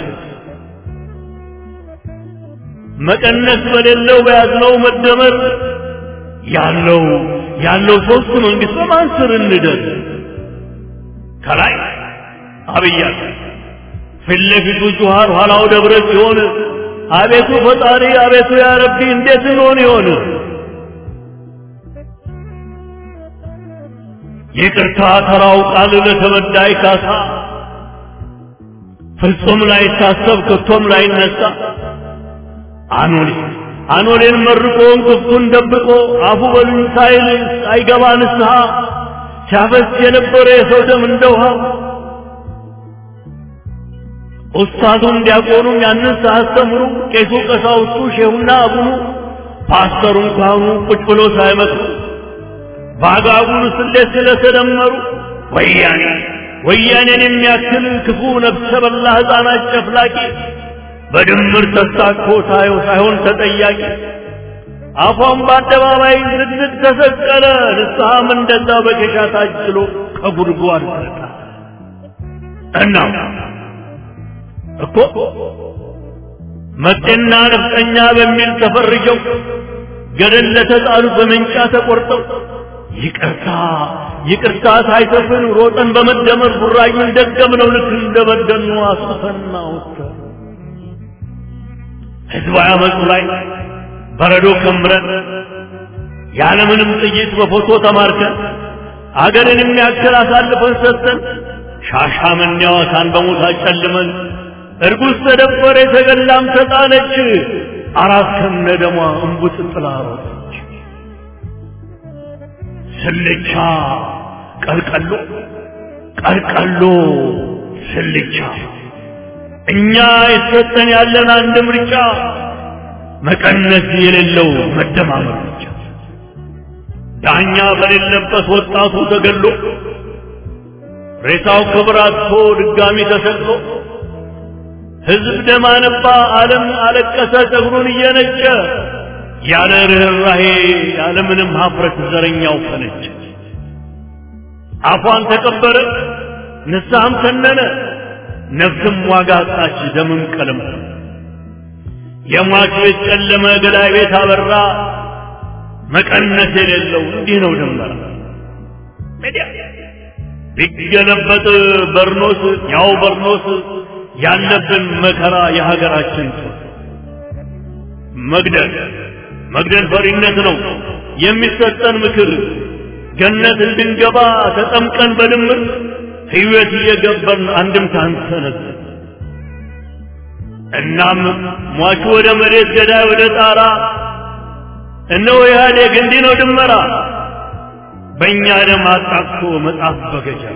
መቀነስ በሌለው በያዝነው መደመር ያለው ያለው ሶስት መንግስት በማን ስር እንደር ከላይ አብይ አለ ፊት ለፊቱ ጁሃር ኋላው ደብረ ሲሆን አቤቱ ፈጣሪ አቤቱ ያ ረቢ እንዴት እንሆን ይሆን ይቅርታ ተራው ቃል ለተበዳይ ካሳ ፍጹም ላይታሰብ ከቶም ላይነሳ አኖሌ አኖሌን መርቆ እንቅፍቱን ደብቆ አፉ በሉኝ ሳይል አይገባ ንስሐ ሲያፈስ የነበረ የሰው ደም እንደ ውሃ ኡስታዙም ዲያቆኑም ያንን ሳያስተምሩ ቄሱ ቀሳውስቱ ሼሁና አቡኑ ፓስተሩን ካህኑ ቁጭ ብሎ ሳይመክሩ በአጋጉል ስሌት ስለተደመሩ ወያኔ ወያኔን የሚያክል ክፉ ነፍሰ በላ ሕፃናት ጨፍላቂ በድምር ተሳኮ ታየው ሳይሆን ተጠያቂ አፏን በአደባባይ ዝግዝግ ተሰቀለ ንስሐም እንደዛ በኬሻ ታጅሎ ከጉድጓድ ተጣ እና እኮ መጤና ነፍጠኛ በሚል ተፈርጀው ገደል ለተጣሉ በመንጫ ተቆርጠው ይቅርታ ይቅርታ ሳይሰፍን ሮጠን በመደመር ቡራዩን ደገምነው ልክ እንደበደኑ አስፈና ወጥተን ህዝባዊ አመፁ ላይ በረዶ ከምረን ያለምንም ጥይት በፎቶ ተማርከን አገርን የሚያክል አሳልፈን ሰጥተን ሻሻመኔ ሐዋሳን በሞት አጨልመን እርጉዝ ተደፈረ የተገላም ተጣለች አራት ከነ ደሟ እንቡጥ ጥላ ሮጠች ስልቻ ቀልቀሎ ቀልቀሎ ስልቻ እኛ የተሰጠን ያለን አንድ ምርጫ መቀነስ የሌለው መደማመር ብቻ ዳኛ በሌለበት ወጣቱ ተገሎ ሬሳው ክብር አጥቶ ድጋሚ ተሰቅሎ ህዝብ ደም አነባ፣ ዓለም አለቀሰ ጸጉሩን እየነጨ ያለ ርኅራሄ ያለ ምንም ሀፍረት ዘረኛው ፈነጨ። አፏን ተቀበረ፣ ንስሐም ተነነ፣ ነፍስም ዋጋ አጣች፣ ደምም ቀለም የሟች ቤት ጨለመ፣ ገዳይ ቤት አበራ። መቀነስ የሌለው እንዲህ ነው ድንበራ ቢገለበጥ በርኖስ ያው በርኖስ ያለብን መከራ የሀገራችን መግደል መግደል ፈሪነት ነው የሚሰጠን ምክር ገነት እንድንገባ ተጠምቀን በድምር ሕይወት እየገበርን አንድም ሳንሰነዝ እናም ሟቹ ወደ መሬት ገዳይ ወደ ጣራ እነሆ ኢህአዴግ እንዲህ ነው ድመራ በእኛ ደም አጣቅሶ መጽሐፍ በገጀራ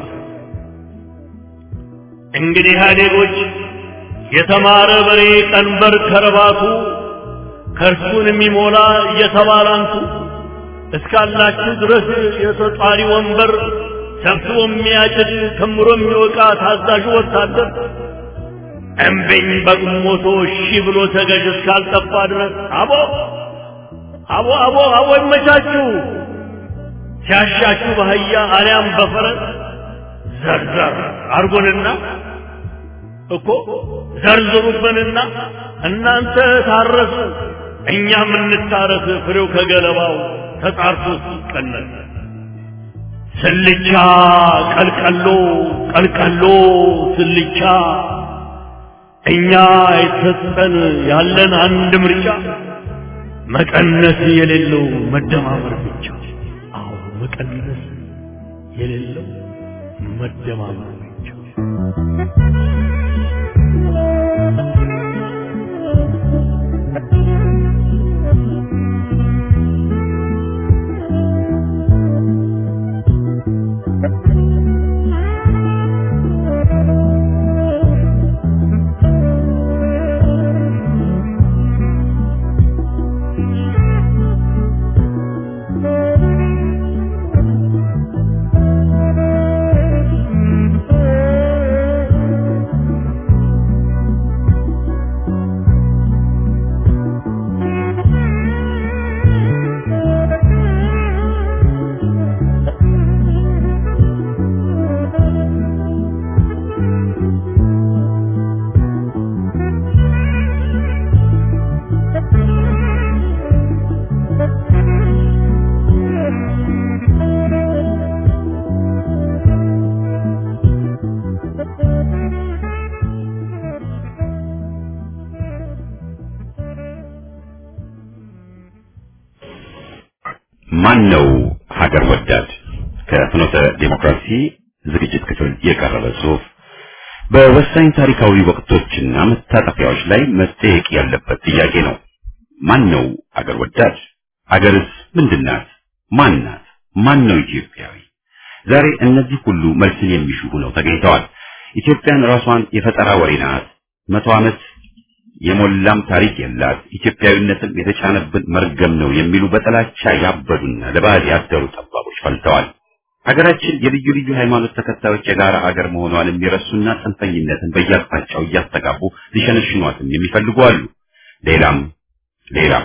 እንግዲህ ኢህአዴጎች የተማረ በሬ ቀንበር ከረባቱ ከእርሱን የሚሞላ እየተባላንቱ እስካላችሁ ድረስ የተጧሪ ወንበር ሰብስቦ የሚያጭድ ከምሮ የሚወቃ ታዛዡ ወታደር እምቢኝ በግሞቶ እሺ ብሎ ተገዥ እስካልጠፋ ድረስ አቦ አቦ አቦ አቦ ይመቻችሁ ሲያሻችሁ በአህያ አሊያም በፈረስ ዘርዘር አርጎንና እኮ ዘርዝሩብንና እናንተ ታረሱ እኛም እንታረስ ፍሬው ከገለባው ተጣርቶ ሲቀነስ ስልቻ ቀልቀሎ ቀልቀሎ ስልቻ እኛ የተሰጠን ያለን አንድ ምርጫ መቀነስ የሌለው መደማመር ብቻ አዎ መቀነስ የሌለው መደማመር ብቻ ማን ነው ሀገር ወዳድ? ከፍኖተ ዴሞክራሲ ዝግጅት ክፍል የቀረበ ጽሑፍ በወሳኝ ታሪካዊ ወቅቶችና መታጠፊያዎች ላይ መጠየቅ ያለበት ጥያቄ ነው። ማን ነው ሀገር ወዳድ? ሀገርስ ምንድናት? ማን ናት? ማን ነው ኢትዮጵያዊ? ዛሬ እነዚህ ሁሉ መልስን የሚሹ ሆነው ተገኝተዋል። ኢትዮጵያን ራሷን የፈጠራ ወሬ ናት፣ መቶ ዓመት የሞላም ታሪክ የላት፣ ኢትዮጵያዊነትን የተጫነብን መርገም ነው የሚሉ በጥላቻ ያበዱና ለባህል ያደሩ ጠባቦች ፈልተዋል። ሀገራችን የልዩ ልዩ ሃይማኖት ተከታዮች የጋራ ሀገር መሆኗን የሚረሱና ጽንፈኝነትን በየአቅጣጫው እያስተጋቡ ሊሸነሽኗትም የሚፈልጉ አሉ። ሌላም ሌላም።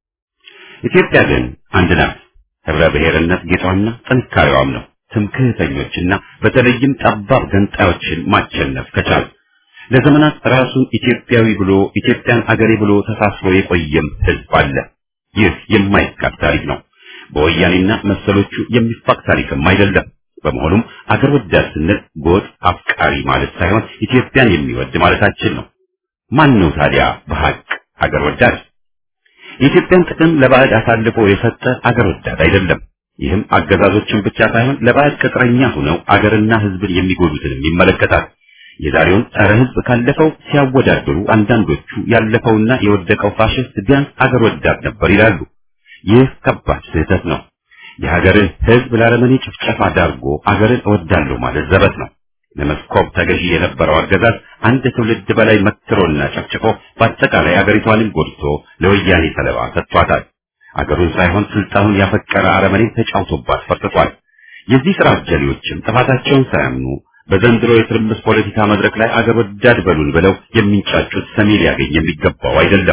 ኢትዮጵያ ግን አንድ ናት። ህብረ ብሔርነት ጌጧና ጥንካሬዋም ነው። ትምክህተኞችና በተለይም ጠባብ ገንጣዮችን ማቸነፍ ከቻል ለዘመናት ራሱን ኢትዮጵያዊ ብሎ ኢትዮጵያን አገሬ ብሎ ተሳስሮ የቆየም ህዝብ አለ። ይህ የማይካድ ታሪክ ነው። በወያኔና መሰሎቹ የሚፋቅ ታሪክም አይደለም። በመሆኑም አገር ወዳድ ስንል ጎጥ አፍቃሪ ማለት ሳይሆን ኢትዮጵያን የሚወድ ማለታችን ነው። ማን ነው ታዲያ በሐቅ አገር ወዳድ? የኢትዮጵያን ጥቅም ለባዕድ አሳልፎ የሰጠ አገር ወዳድ አይደለም። ይህም አገዛዞችን ብቻ ሳይሆን ለባዕድ ቅጥረኛ ሆነው አገርና ህዝብን የሚጎዱትንም ይመለከታል። የዛሬውን ጸረ ህዝብ ካለፈው ሲያወዳድሩ አንዳንዶቹ ያለፈውና የወደቀው ፋሽስት ቢያንስ አገር ወዳድ ነበር ይላሉ። ይህ ከባድ ስህተት ነው። የሀገርን ህዝብ ለአረመኔ ጭፍጨፋ ዳርጎ አገርን እወዳለሁ ማለት ዘበት ነው። ለመስኮብ ተገዢ የነበረው አገዛዝ አንድ ትውልድ በላይ መትሮና ጨፍጭፎ በአጠቃላይ አገሪቷንም ጎድቶ ለወያኔ ሰለባ ሰጥቷታል። አገሩን ሳይሆን ስልጣኑን ያፈቀረ አረመኔን ተጫውቶባት ፈርጥቷል። የዚህ ስራ አጀሌዎችም ጥፋታቸውን ሳያምኑ በዘንድሮ የትርምስ ፖለቲካ መድረክ ላይ አገር ወዳድ በሉን ብለው የሚንጫጩት ሰሚ ሊያገኝ የሚገባው አይደለም።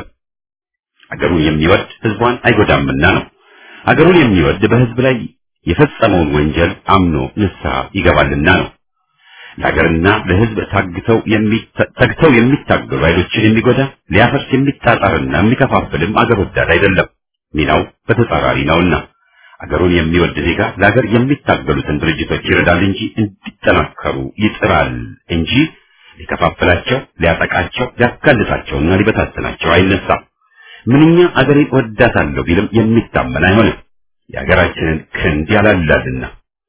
አገሩን የሚወድ ህዝቧን አይጎዳምና ነው። አገሩን የሚወድ በህዝብ ላይ የፈጸመውን ወንጀል አምኖ ንስሐ ይገባልና ነው። ለሀገርና ለህዝብ ታግተው ተግተው የሚታገሉ ኃይሎችን የሚጎዳ ሊያፈርስ የሚጣጣርና የሚከፋፍልም አገር ወዳድ አይደለም። ሚናው በተጻራሪ ነውና አገሩን የሚወድ ዜጋ ለሀገር የሚታገሉትን ድርጅቶች ይረዳል እንጂ እንዲጠናከሩ ይጥራል እንጂ ሊከፋፍላቸው፣ ሊያጠቃቸው፣ ሊያጋልጣቸውና ሊበታትናቸው አይነሳም። ምንኛ አገሬን ወዳታለሁ ቢልም የሚታመን አይሆንም። የሀገራችንን ክንድ ያላላልና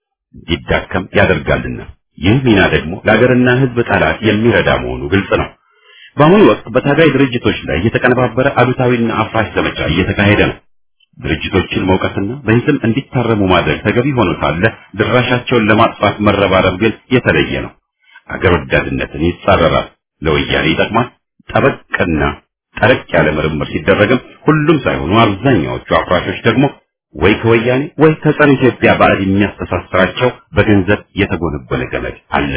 እንዲዳከም ያደርጋልና ይህ ሚና ደግሞ ለሀገርና ህዝብ ጠላት የሚረዳ መሆኑ ግልጽ ነው። በአሁኑ ወቅት በታጋይ ድርጅቶች ላይ የተቀነባበረ አሉታዊና አፍራሽ ዘመቻ እየተካሄደ ነው። ድርጅቶችን መውቀስና በሂስም እንዲታረሙ ማድረግ ተገቢ ሆኖ ሳለ ድራሻቸውን ለማጥፋት መረባረብ ግን የተለየ ነው። አገር ወዳድነትን ይጻረራል፣ ለወያኔ ይጠቅማል። ጠበቅና ጠረቅ ያለ ምርምር ሲደረግም ሁሉም ሳይሆኑ አብዛኛዎቹ አፍራሾች ደግሞ ወይ ከወያኔ ወይ ከጸረ ኢትዮጵያ ባዕድ የሚያስተሳስራቸው በገንዘብ የተጎነጎነ ገመድ አለ።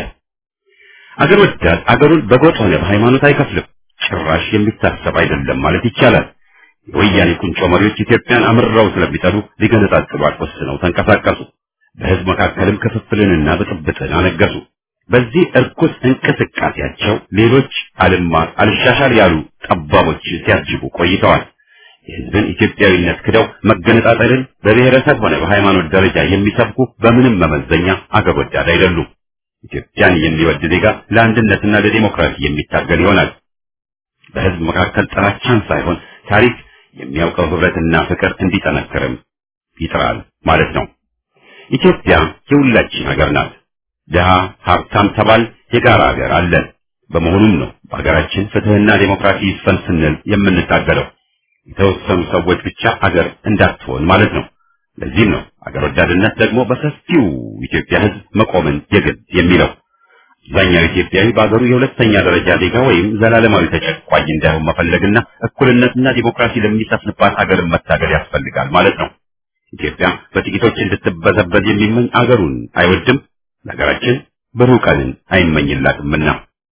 አገር ወዳድ አገሩን በጎጥ ሆነ በሃይማኖት አይከፍልም። ጭራሽ የሚታሰብ አይደለም ማለት ይቻላል። የወያኔ ቁንጮ መሪዎች ኢትዮጵያን አምርረው ስለሚጠሉ ሊገነጣጥሏት ወስነው ተንቀሳቀሱ። በህዝብ መካከልም ክፍፍልንና ብጥብጥን አነገሱ። በዚህ እርኩስ እንቅስቃሴያቸው ሌሎች አልማር አልሻሻል ያሉ ጠባቦች ሲያጅቡ ቆይተዋል። የህዝብን ኢትዮጵያዊነት ክደው መገነጣጠልን በብሔረሰብ ሆነ በሃይማኖት ደረጃ የሚሰብኩ በምንም መመዘኛ አገር ወዳድ አይደሉም። ኢትዮጵያን የሚወድ ዜጋ ለአንድነትና ለዲሞክራሲ የሚታገል ይሆናል። በህዝብ መካከል ጥላቻን ሳይሆን ታሪክ የሚያውቀው ህብረትና ፍቅር እንዲጠነክርም ይጥራል ማለት ነው። ኢትዮጵያ የሁላችን ሀገር ናት። ድሃ ሀብታም ተባል የጋራ ሀገር አለን። በመሆኑም ነው በሀገራችን ፍትህና ዴሞክራሲ ይስፈን ስንል የምንታገለው። የተወሰኑ ሰዎች ብቻ አገር እንዳትሆን ማለት ነው። ለዚህም ነው አገር ወዳድነት ደግሞ በሰፊው ኢትዮጵያ ህዝብ መቆምን የግድ የሚለው። አብዛኛው ኢትዮጵያዊ በአገሩ የሁለተኛ ደረጃ ዜጋ ወይም ዘላለማዊ ተጨቋኝ እንዳይሆን መፈለግና እኩልነትና ዲሞክራሲ ለሚሰፍንባት አገርን መታገል ያስፈልጋል ማለት ነው። ኢትዮጵያ በጥቂቶች እንድትበዘበዝ የሚመኝ አገሩን አይወድም፣ ለሀገራችን ብሩህ ቀንን አይመኝላትምና።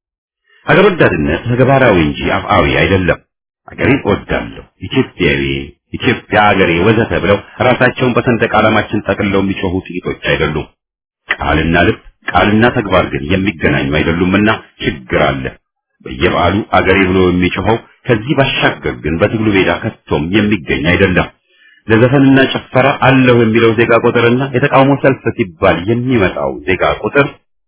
አገር ወዳድነት ተግባራዊ እንጂ አፍአዊ አይደለም። አገሬን እወዳለሁ፣ ኢትዮጵያዊ፣ ኢትዮጵያ አገሬ ወዘተ ብለው ራሳቸውን በሰንደቅ ዓላማችን ጠቅልለው የሚጮሁ ጥቂቶች አይደሉም። ቃልና ልብ ቃልና ተግባር ግን የሚገናኙ አይደሉምና ችግር አለ። በየበዓሉ አገሬ ብሎ የሚጮኸው ከዚህ ባሻገር ግን በትግሉ ሜዳ ከቶም የሚገኝ አይደለም። ለዘፈንና ጭፈራ አለሁ የሚለው ዜጋ ቁጥርና የተቃውሞ ሰልፍ ሲባል የሚመጣው ዜጋ ቁጥር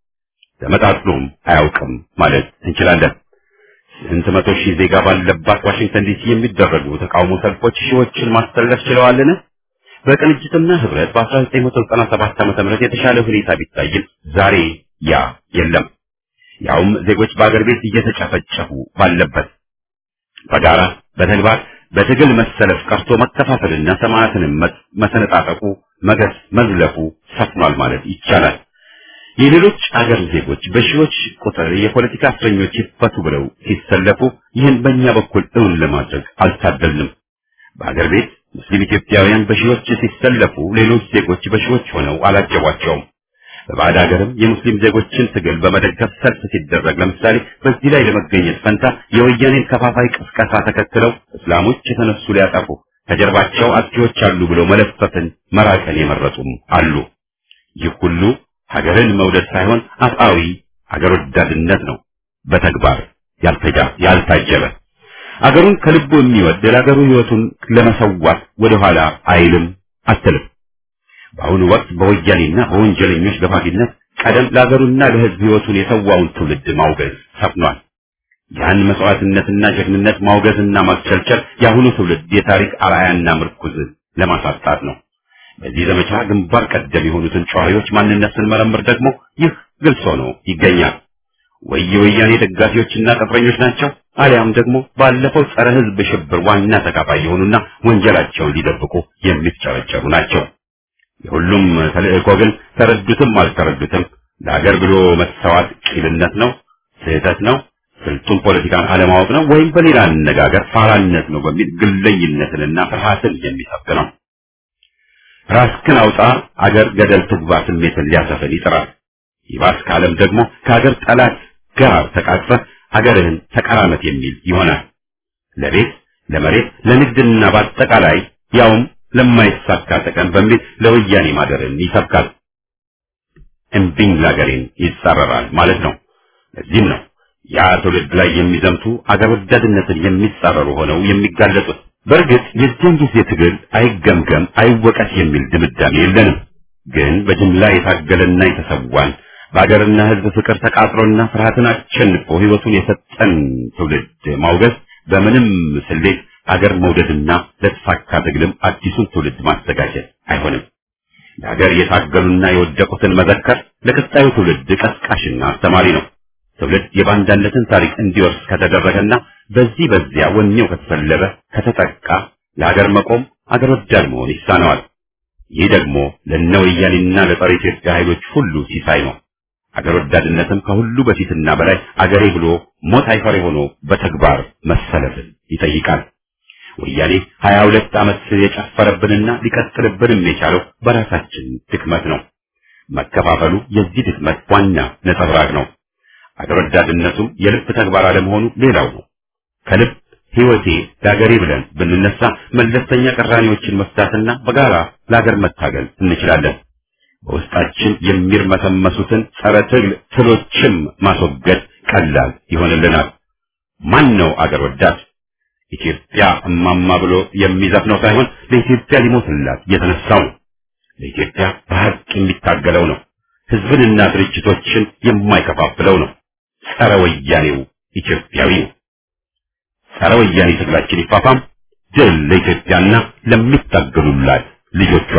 ተመጣጥኖም አያውቅም ማለት እንችላለን። ስንት መቶ ሺህ ዜጋ ባለባት ዋሽንግተን ዲሲ የሚደረጉ ተቃውሞ ሰልፎች ሺዎችን ማስተላለፍ ችለዋልን? በቅንጅትና ህብረት በ1997 ዓ.ም የተሻለ ሁኔታ ቢታይም ዛሬ ያ የለም። ያውም ዜጎች በአገር ቤት እየተጨፈጨፉ ባለበት በጋራ በተግባር በትግል መሰለፍ ቀርቶ መከፋፈልና ሰማዕትንም መሰነጣጠቁ መገስ መዝለፉ ሰፍኗል ማለት ይቻላል። የሌሎች አገር ዜጎች በሺዎች ቁጥር የፖለቲካ እስረኞች ይፈቱ ብለው ሲሰለፉ ይህን በእኛ በኩል እውን ለማድረግ አልታደልንም። በአገር ቤት ሙስሊም ኢትዮጵያውያን በሺዎች ሲሰለፉ ሌሎች ዜጎች በሺዎች ሆነው አላጀቧቸውም። በባዕድ ሀገርም የሙስሊም ዜጎችን ትግል በመደገፍ ሰልፍ ሲደረግ ለምሳሌ በዚህ ላይ ለመገኘት ፈንታ የወያኔን ከፋፋይ ቅስቀሳ ተከትለው እስላሞች የተነሱ ሊያጠፉ ከጀርባቸው አጥቂዎች አሉ ብለው መለፈፍን መራቅን የመረጡም አሉ። ይህ ሁሉ ሀገርን መውደድ ሳይሆን አጣዊ ሀገር ወዳድነት ነው፣ በተግባር ያልተጃ ያልታጀበ አገሩን ከልቡ የሚወድ ለሀገሩ ሕይወቱን ለመሰዋት ወደኋላ አይልም አትልም። በአሁኑ ወቅት በወያኔና በወንጀለኞች ገፋፊነት ቀደም ለሀገሩና ለሕዝብ ሕይወቱን የሰዋውን ትውልድ ማውገዝ ሰፍኗል። ያን መስዋዕትነትና ጀግንነት ማውገዝና ማስቸልቸል የአሁኑ ትውልድ የታሪክ አርአያና ምርኩዝ ለማሳጣት ነው። በዚህ ዘመቻ ግንባር ቀደም የሆኑትን ጨዋዮች ማንነት ስንመረምር ደግሞ ይህ ግልጽ ሆኖ ይገኛል። ወይ የወያኔ ደጋፊዎችና ቅጥረኞች ናቸው፣ አሊያም ደግሞ ባለፈው ጸረ ሕዝብ ሽብር ዋና ተካፋይ የሆኑና ወንጀላቸውን ሊደብቁ የሚፍጨረጨሩ ናቸው። የሁሉም ተልእኮ ግን ተረዱትም አልተረዱትም ለሀገር ብሎ መሰዋት ቂልነት ነው፣ ስህተት ነው፣ ስልጡን ፖለቲካን አለማወቅ ነው፣ ወይም በሌላ አነጋገር ፋራነት ነው በሚል ግለኝነትንና ፍርሃትን የሚሰብክ ነው። ራስክን አውጣ አገር ገደል ትግባ ስሜትን ሊያሰፍን ይጥራል። ይባስ ካለም ደግሞ ከሀገር ጠላት ጋር ተቃቅፈህ ሀገርህን ተቀራመት የሚል ይሆናል። ለቤት ለመሬት ለንግድና በአጠቃላይ ያውም ለማይሳካ ጥቅም በሚል ለወያኔ ማደርን ይሰብካል። እምቢኝ ለአገሬን ይጻረራል ማለት ነው። ለዚህም ነው ያ ትውልድ ላይ የሚዘምቱ አገር ወዳድነትን የሚጻረሩ ሆነው የሚጋለጡት። በእርግጥ የዚያን ጊዜ ትግል አይገምገም አይወቀስ የሚል ድምዳሜ የለንም። ግን በጅምላ የታገለና የተሰዋን በአገርና ሕዝብ ፍቅር ተቃጥሎና ፍርሃትን አሸንፎ ሕይወቱን የሰጠን ትውልድ ማውገዝ በምንም ስሌት አገር መውደድና ለተሳካ ትግልም አዲሱን ትውልድ ማዘጋጀት አይሆንም። ለሀገር የታገሉና የወደቁትን መዘከር ለቀጣዩ ትውልድ ቀስቃሽና አስተማሪ ነው። ትውልድ የባንዳነትን ታሪክ እንዲወርስ ከተደረገና በዚህ በዚያ ወኔው ከተሰለበ ከተጠቃ ለሀገር መቆም አገር ወዳድ መሆን ይሳነዋል። ይህ ደግሞ ለእነ ወያኔና ለጸረ ኢትዮጵያ ኃይሎች ሁሉ ሲሳይ ነው። አገር ወዳድነትም ከሁሉ በፊትና በላይ አገሬ ብሎ ሞት አይፈሬ ሆኖ በተግባር መሰለፍን ይጠይቃል። ወያኔ ሀያ ሁለት ዓመት የጨፈረብንና ሊቀጥልብንም የቻለው በራሳችን ድክመት ነው። መከፋፈሉ የዚህ ድክመት ዋና ነጸብራቅ ነው። አገር ወዳድነቱም የልብ ተግባር አለመሆኑ ሌላው ነው። ከልብ ሕይወቴ ለአገሬ ብለን ብንነሳ መለስተኛ ቅራኔዎችን መፍታትና በጋራ ለአገር መታገል እንችላለን። በውስጣችን የሚርመሰመሱትን ጸረ ትግል ትሎችም ማስወገድ ቀላል ይሆንልናል። ማን ነው አገር ወዳድ? ኢትዮጵያ እማማ ብሎ የሚዘፍነው ሳይሆን ለኢትዮጵያ ሊሞትላት የተነሳው ነው። ለኢትዮጵያ በሀቅ የሚታገለው ነው። ሕዝብንና ድርጅቶችን የማይከፋፍለው ነው። ጸረ ወያኔው ኢትዮጵያዊ ነው። ጸረ ወያኔ ትግላችን ይፋፋም። ድል ለኢትዮጵያና ለሚታገሉላት ልጆቿ።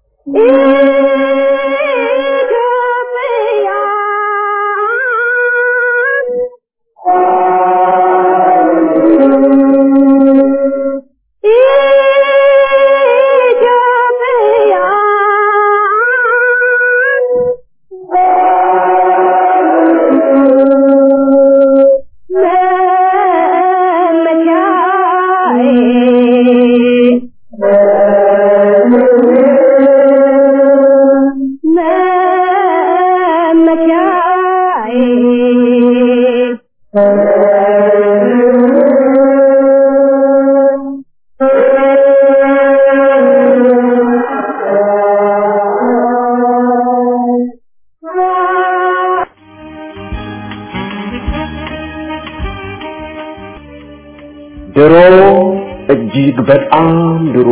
ድሮ እጅግ በጣም ድሮ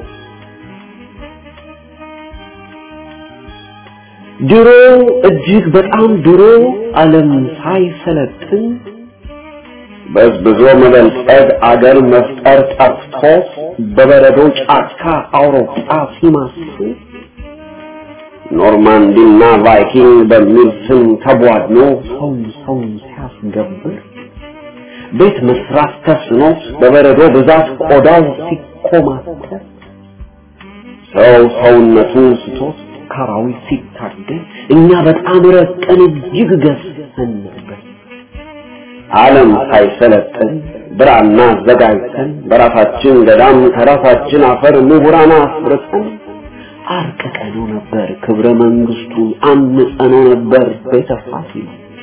ድሮ እጅግ በጣም ድሮ ዓለም ሳይሰለጥን በዝብዞ መበልጸግ አገር መፍጠር ጠፍቶ በበረዶ ጫካ አውሮፓ ሲማስል ኖርማንዲና ቫይኪንግ በሚል ስም ተቧድኖ ሰውን ሰውን ሲያስገብር ቤት መስራት ተስኖት በበረዶ ብዛት ቆዳው ሲኮማተር ሰው ሰውነቱን ስቶት ካራዊት ሲታገል እኛ በጣም ረቀን እጅግ ገዝተን ነበር። ዓለም ሳይሰለጥን ብራና አዘጋጅተን በራሳችን ገዳም ከራሳችን አፈር ምሁራን አፍርተን አርቅቀነው ነበር ክብረ መንግስቱን አንጸነው ነበር ቤተ ፋሲል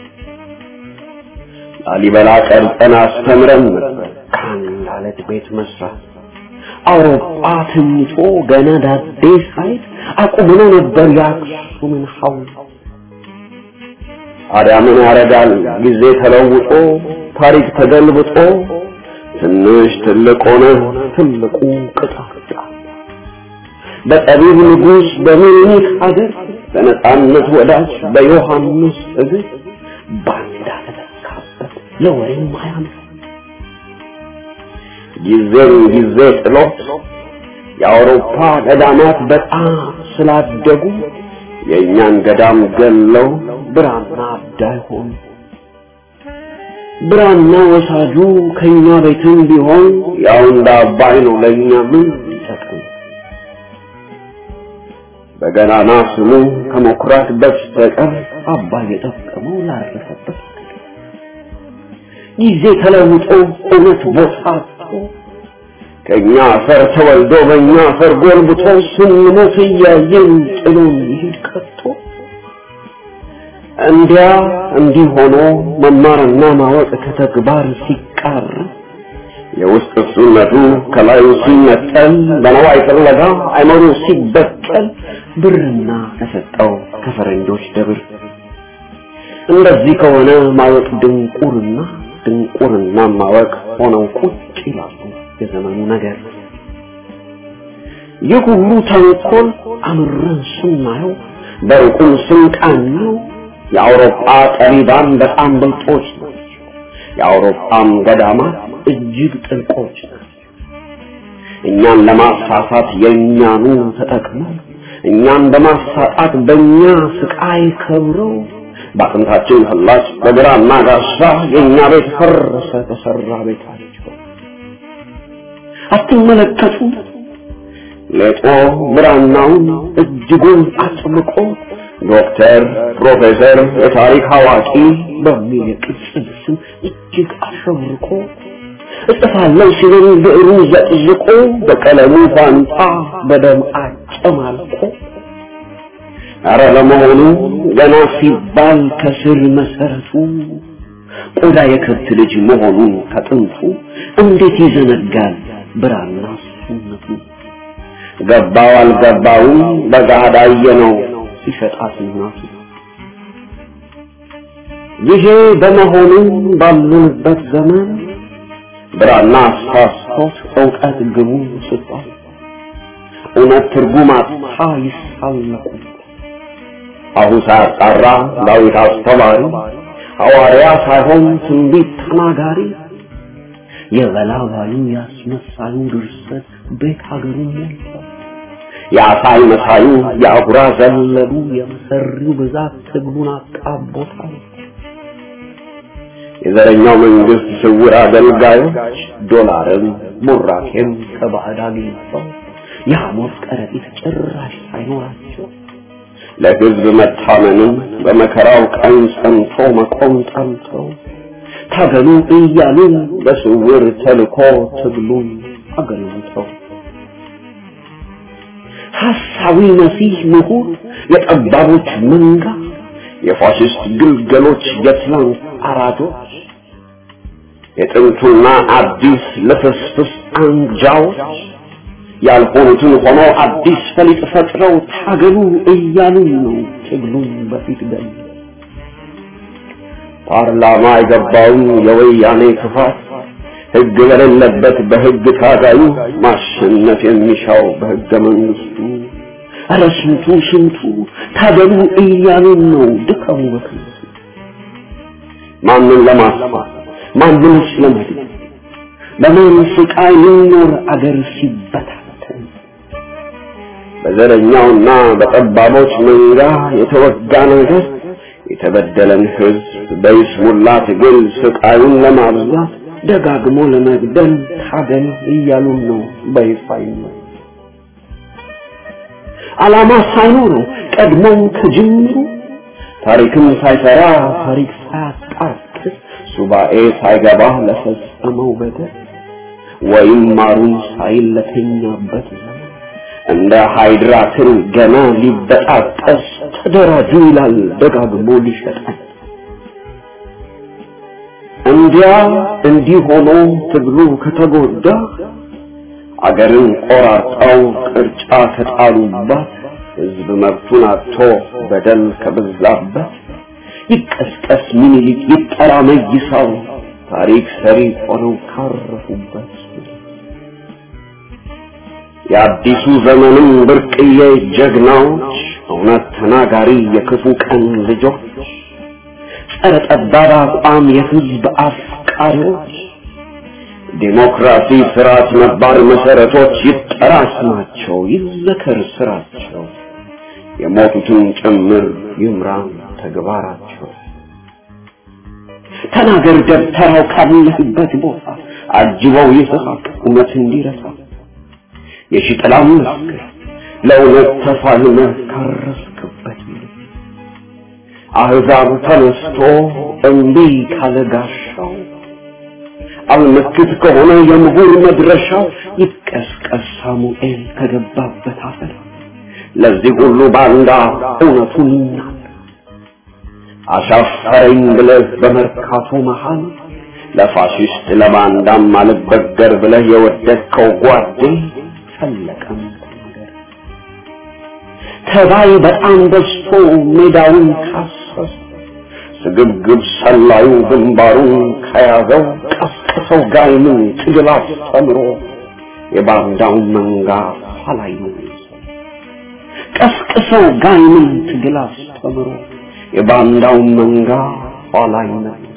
ላሊበላ ቀርጸን አስተምረን ነበር ከአንድ አለት ቤት መስራት አውሮፓ ተኝቶ ገና ዳዴ ሳይት አቁመነው ነበር የአክሱምን ሐውልት ታዲያ ምን ያደርጋል ጊዜ ተለውጦ ታሪክ ተገልብጦ ትንሽ ትልቅ ሆነ ትልቁ ቅጣጫ በጠቢብ ንጉሥ በምኒልክ ሀገር በነጻነት ወዳጅ በዮሐንስ እግር ባንዳ ተተካበት ለወሬም አያምር ጊዜም ጊዜ ጥሎት የአውሮፓ ገዳማት በጣም ስላደጉ የእኛን ገዳም ገለው ብራና አዳይ ሆኑ። ብራና ወሳጁ ከኛ ቤትም ቢሆን ያው እንደ አባይ ነው ለእኛ ምን ይጠቅም? በገናና ስሙ ከመኩራት በስተቀር አባይ የጠቀመው ላረፈበት ጊዜ ተለውጦ እውነት ቦታ አጥቶ ከኛ አፈር ተወልዶ በእኛ አፈር ጎልብቶ ስንሞት እያየን ጥሎን ይሄድ ቀርቶ እንዲያ እንዲህ ሆኖ መማርና ማወቅ ከተግባር ሲቃር የውስጥ እሱነቱ ከላዩ ሲነጠል በነዋይ ፍለጋ አይመሩ ሲበቀል ብርና ተሰጠው ከፈረንጆች ደብር እንደዚህ ከሆነ ማወቅ ድንቁርና ድንቁርና ማወቅ ሆነው ቁጭ ይላሉ የዘመኑ ነገር ይህ ሁሉ ተንኮል አምረን ስናየው በሩቁም ስንቃኘው የአውሮፓ ጠቢባን በጣም ብልጦች ናቸው። የአውሮፓም ገዳማት እጅግ ጥልቆች ናቸው። እኛን ለማሳሳት የእኛኑ ተጠቅመው እኛን በማሳጣት በእኛ ስቃይ ከብረው በአጥንታችን ፍላጭ በግራና ጋሻ የእኛ ቤት ፈረሰ ተሰራ ቤታቸው። አትመለከቱ ሌጦ ብራናውን እጅጉን አጥብቆ ዶክተር፣ ፕሮፌሰር፣ የታሪክ አዋቂ በሚል የቅጽል ስም እጅግ አሸብርቆ እጽፋለሁ ሲልን ብዕሩ ዘቅዝቆ በቀለሙ ፋንታ በደም አጨማልቆ አረ ለመሆኑ ገና ሲባል ከስር መሰረቱ ቆዳ የከብት ልጅ መሆኑን ከጥንቱ እንዴት ይዘነጋል ብራና ሱነቱ ገባው አልገባውም በጋዳ ነው ሲሸጣት እናቱ ይሄ በመሆኑ ባሉንበት ዘመን ብራና አሳስቶት እውቀት ግቡ ስጧል እውነት ትርጉም አጥታ ይሳለቁ አሁን ሳያጣራ ዳዊት አስተማሪ ሐዋርያ ሳይሆን ትንቢት ተናጋሪ የበላባዩ ያስመሳዩ ድርሰት ቤት ሀገሩ ሞልቷል። የአሳይ መሳዩ የአጉራ ዘለሉ የመሰሪው ብዛት ትግሉን አጣቦታል። የዘረኛው መንግስት ስውር አገልጋዮች ዶላርም ቡራኬም ከባዕድ አግኝተው የሐሞት ከረጢት ጭራሽ ሳይኖራቸው ለህዝብ መታመንም በመከራው ቀን ጸንቶ መቆም ጠልተው ታገሉ እያሉ በስውር ተልኮ ትግሉን አገልግተው ሐሳዊ መሲህ ምሁር የጠባቦች መንጋ የፋሽስት ግልገሎች የትላንት አራጆች የጥንቱና አዲስ ልፍስፍስ አንጃዎች ያልሆኑትን ሆኖ አዲስ ፈሊጥ ፈጥረው ታገሉ እያሉ ነው ትግሉን በፊት ገል ፓርላማ የገባውን የወያኔ ክፋት ህግ በሌለበት በህግ ታጋዩ ማሸነፍ የሚሻው በህገ መንግስቱ ኧረ ስንቱ ስንቱ ታገሉ እያሉ ነው ድካሙ በከንቱ ማንን ለማስፋት ማንንስ ለመድን በማን ስቃይ ሊኖር አገር ሲበታተን በዘረኛውና በጠባቦች መንጋ የተወጋ ነገር የተበደለን ህዝብ በይስሙላ ትግል ስቃዩን ለማብዛት ደጋግሞ ለመግደል ታገል እያሉን ነው በይፋ ነው ዓላማ ሳይኖረው ቀድሞም ከጅምሩ ታሪክም ሳይሰራ ታሪክ ሳያጣቅስ ሱባኤ ሳይገባ ለፈጸመው በደል ወይም ማሩን ሳይል ለተኛበት ዘመን እንደ ሃይድራ ትል ገና ሊበጣጠስ ተደራጁ ይላል ደጋግሞ ሊሸጠን። እንዲያ እንዲህ ሆኖ ትግሉ ከተጎዳ አገርን ቆራርጠው ቅርጫ ከጣሉባት ህዝብ መብቱን አጥቶ በደል ከበዛበት ይቀስቀስ ሚኒሊክ ይጠራ መይሳው ታሪክ ሰሪ ሆነው ካረፉበት የአዲሱ ዘመንም ብርቅዬ ጀግናዎች እውነት ተናጋሪ የክፉ ቀን ልጆች ጸረ ጠባብ አቋም የህዝብ አፍቃሪዎች ዴሞክራሲ ስርዓት ነባር መሰረቶች ይጠራ ስማቸው ይዘከር ስራቸው የሞቱትን ጭምር ይምራን ተግባራቸው ተናገር ደብተራው ካለህበት ቦታ አጅበው ይስሐቅ እውነት እንዲረሳ የሽጥላም መስክር ለእውነት ተፋልመህ ካረስክበት አሕዛብ ተነስቶ እምቢ ካለ ጋሻው አልመክት ከሆነ የምሁር መድረሻው ይቀስቀስ ሳሙኤል ከገባበት አፈር ለዚህ ሁሉ ባንዳ እውነቱን ይናገር አሻፈረኝ ብለህ በመርካቶ መሃል ለፋሽስት ለባንዳም አልበገር ብለህ የወደድከው ጓዴ ፈለቀም ተናገር ተባይ በጣም በዝቶ ሜዳውን ካሰሰ ስግብግብ ሰላዩ ግንባሩን ከያዘው ቀስቅሰው ጋይምን ትግል አስተምሮ የባንዳውን መንጋ ኋላይ ቀስቅሰው ጋይምን ትግል አስተምሮ የባንዳውን መንጋ ኋላይ